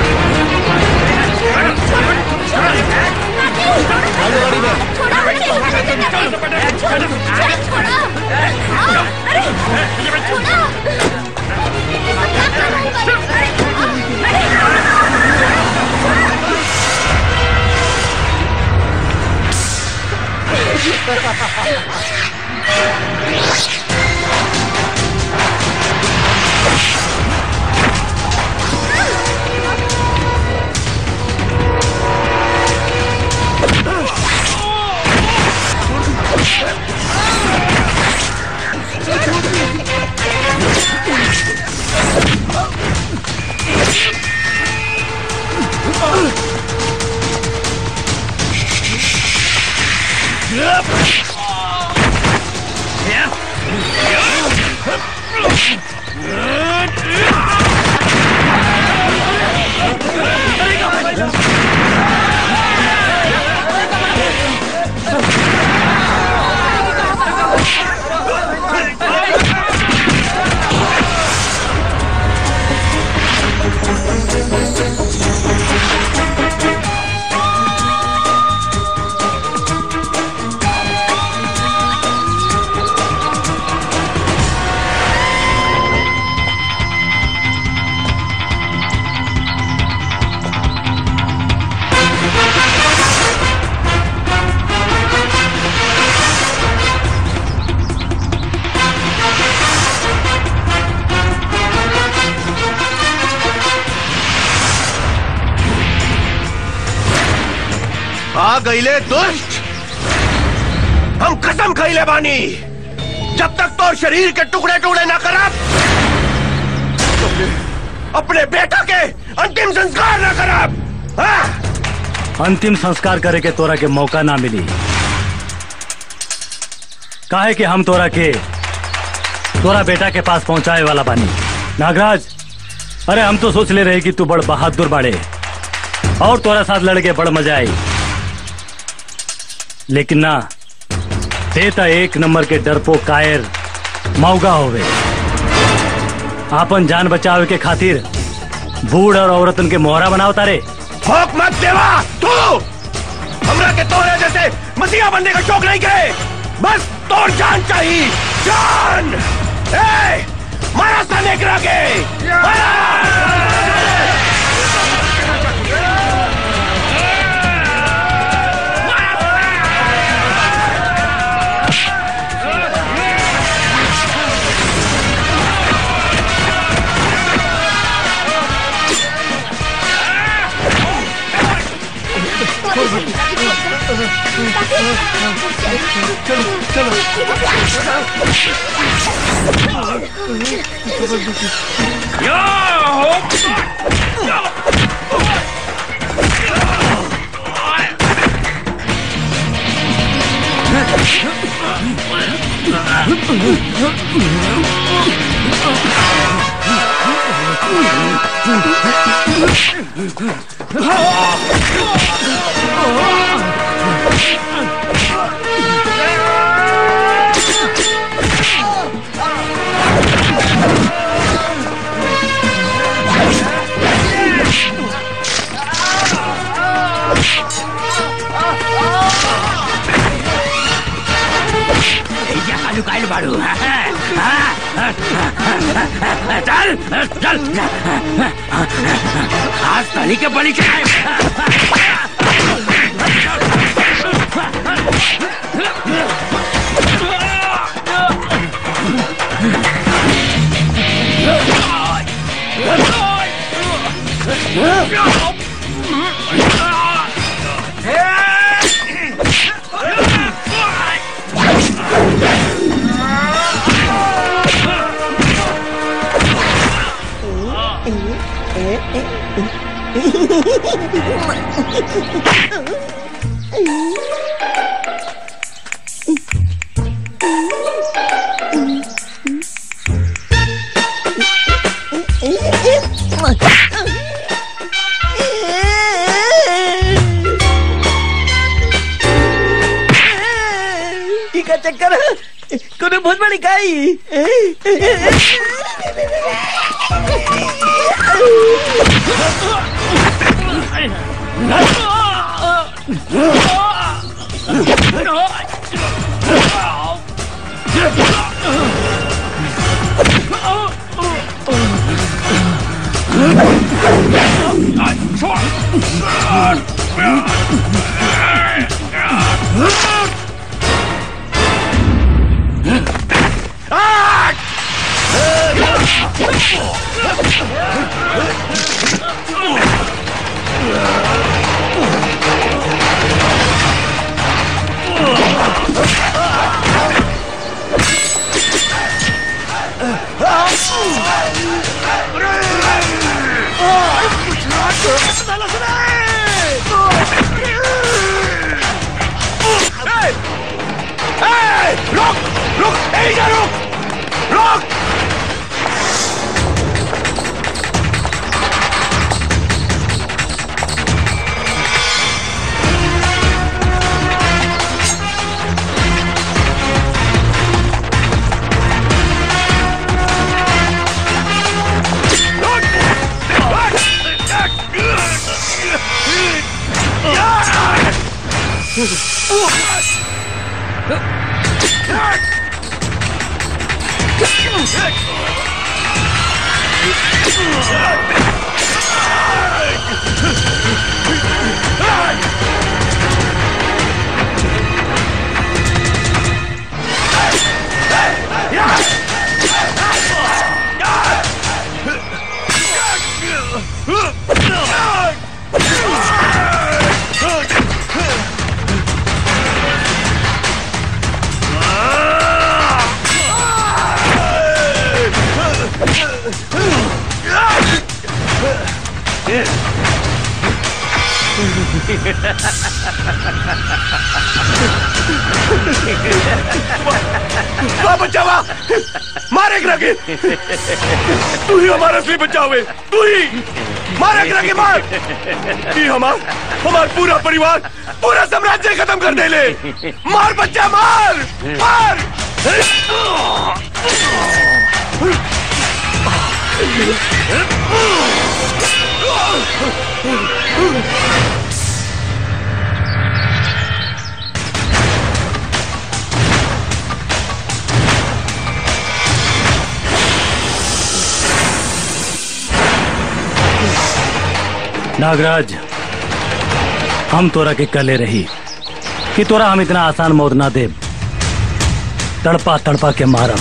आ गईले दुष्ट हम कसम खैले बानी जब तक तो शरीर के टुकड़े टुकड़े ना करब अपने बेटा के अंतिम संस्कार ना करब हाँ? अंतिम संस्कार करे के तोरा के मौका ना मिली काहे कि हम तोरा के तोरा बेटा के पास पहुंचाए वाला बानी नागराज अरे हम तो सोच ले रहे कि तू बड़ बहादुर बाड़े और तोरा साथ लड़के बड़ मजा आई लेकिन ना देता एक नंबर के डरपो कायर मौगा होवे आपन जान बचावे के खातिर बूढ़ और औरतन के मोहरा बनाओ तारे भौंक मत देवा तू हमरा के तोरे जैसे मसीहा बनने का शौक नहीं करे बस तोर जान चाहिए जान ए मारा सा नेकरा के आलू कायल बाड़ू चल चल आज तनी के बलि चढ़ाए ई का चक्कर कोनो बहुत बड़ी काई रुक रुक यहीं जा रुक रुक वाह बच्चा वाह मार एक रगे तू ही हमारा असली बचावे तू ही मार एक रगे मार ये हमार हमार पूरा परिवार पूरा साम्राज्य खत्म कर दे ले मार बच्चा मार मार नागराज हम तोरा के कले रही कि तोरा हम इतना आसान मौत ना दे तड़पा तड़पा के मारम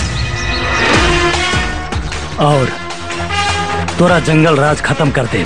और तोरा जंगल राज खत्म कर दे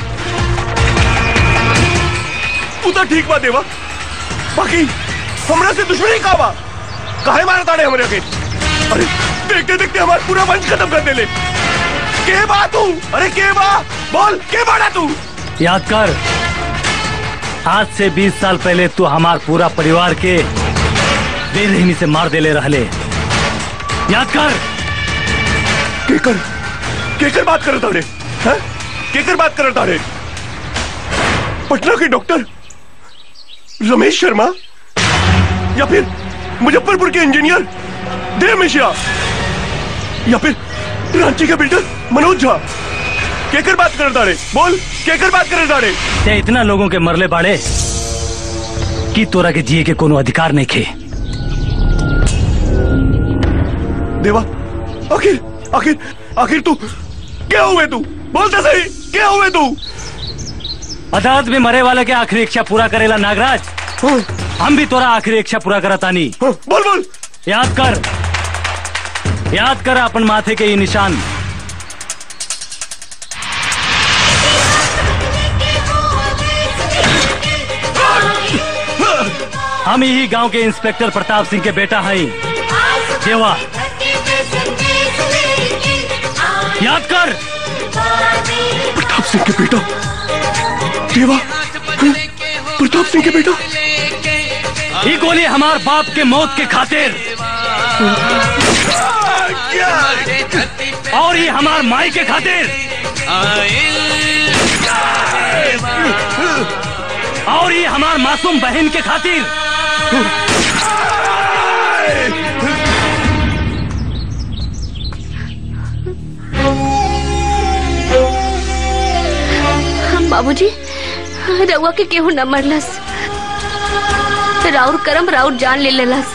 तू तो ठीक बा देवा बाकी हमरा से दुश्मनी का बा काहे मारा ताड़े हमरे के अरे देखते देखते हमारा पूरा वंश खत्म कर देले के बा तू अरे के बा बोल के बाड़ा तू याद कर आज से 20 साल पहले तू हमार पूरा परिवार के बेरहमी से मार देले रहले याद कर केकर केकर बात कर ताड़े हैं केकर बात कर ताड़े पटना के डॉक्टर रमेश शर्मा या फिर मुजफ्फरपुर के इंजीनियर देव मिश्रा या फिर रांची के बिल्डर मनोज झा केकर बात कर ताड़े बोल केकर बात कर ताड़े ते इतना लोगों के मरले बाड़े कि तोरा के जिए के कोनो अधिकार नहीं खे देवा आखिर आखिर आखिर तू क्या हुए तू बोलते सही क्या हुए तू अदालत में मरे वाले के आखिरी इच्छा पूरा करेला नागराज हम भी तोरा आखिरी इच्छा पूरा करतानी बोल बोल याद कर याद कर अपन माथे के ये निशान हम यही गांव के इंस्पेक्टर प्रताप सिंह के बेटा हैं देवा याद कर प्रताप सिंह के बेटा देवा प्रताप सिंह के बेटा ये गोली हमार बाप के मौत के खातिर और ये हमार माई के खातिर और ये हमार मासूम बहन के खातिर हम बाबूजी रउआ के केहू न मरलस राउर करम राउर जान ले लेलस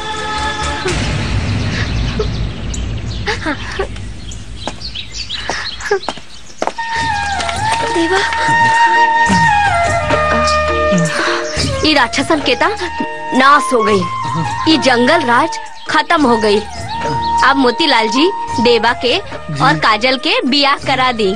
देवा ये राक्षसन केता नाश हो गई ये जंगल राज खत्म हो गई अब मोतीलाल जी देवा के और काजल के बियाह करा दी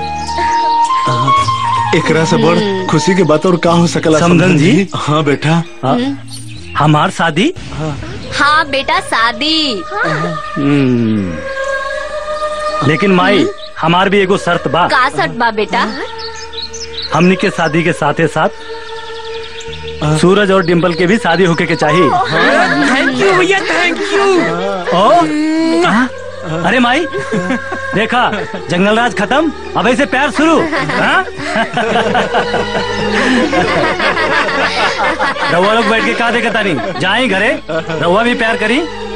एकरा से बड़ खुशी के बात और का हो सकला समधन जी? हाँ बेटा हमार शादी हाँ बेटा शादी हम्म। लेकिन माई हमार भी एगो शर्त बा का सट बा बेटा हमनी के शादी के साथे साथ सूरज और डिम्पल के भी शादी होके के चाहिए थैंक यू भैया थैंक यू ओ हाँ? अरे माई देखा जंगल राज खत्म अब ऐसे प्यार शुरू हाँ? रउआ लोग बैठ के का देखता नहीं जाए घरे रउआ भी प्यार करी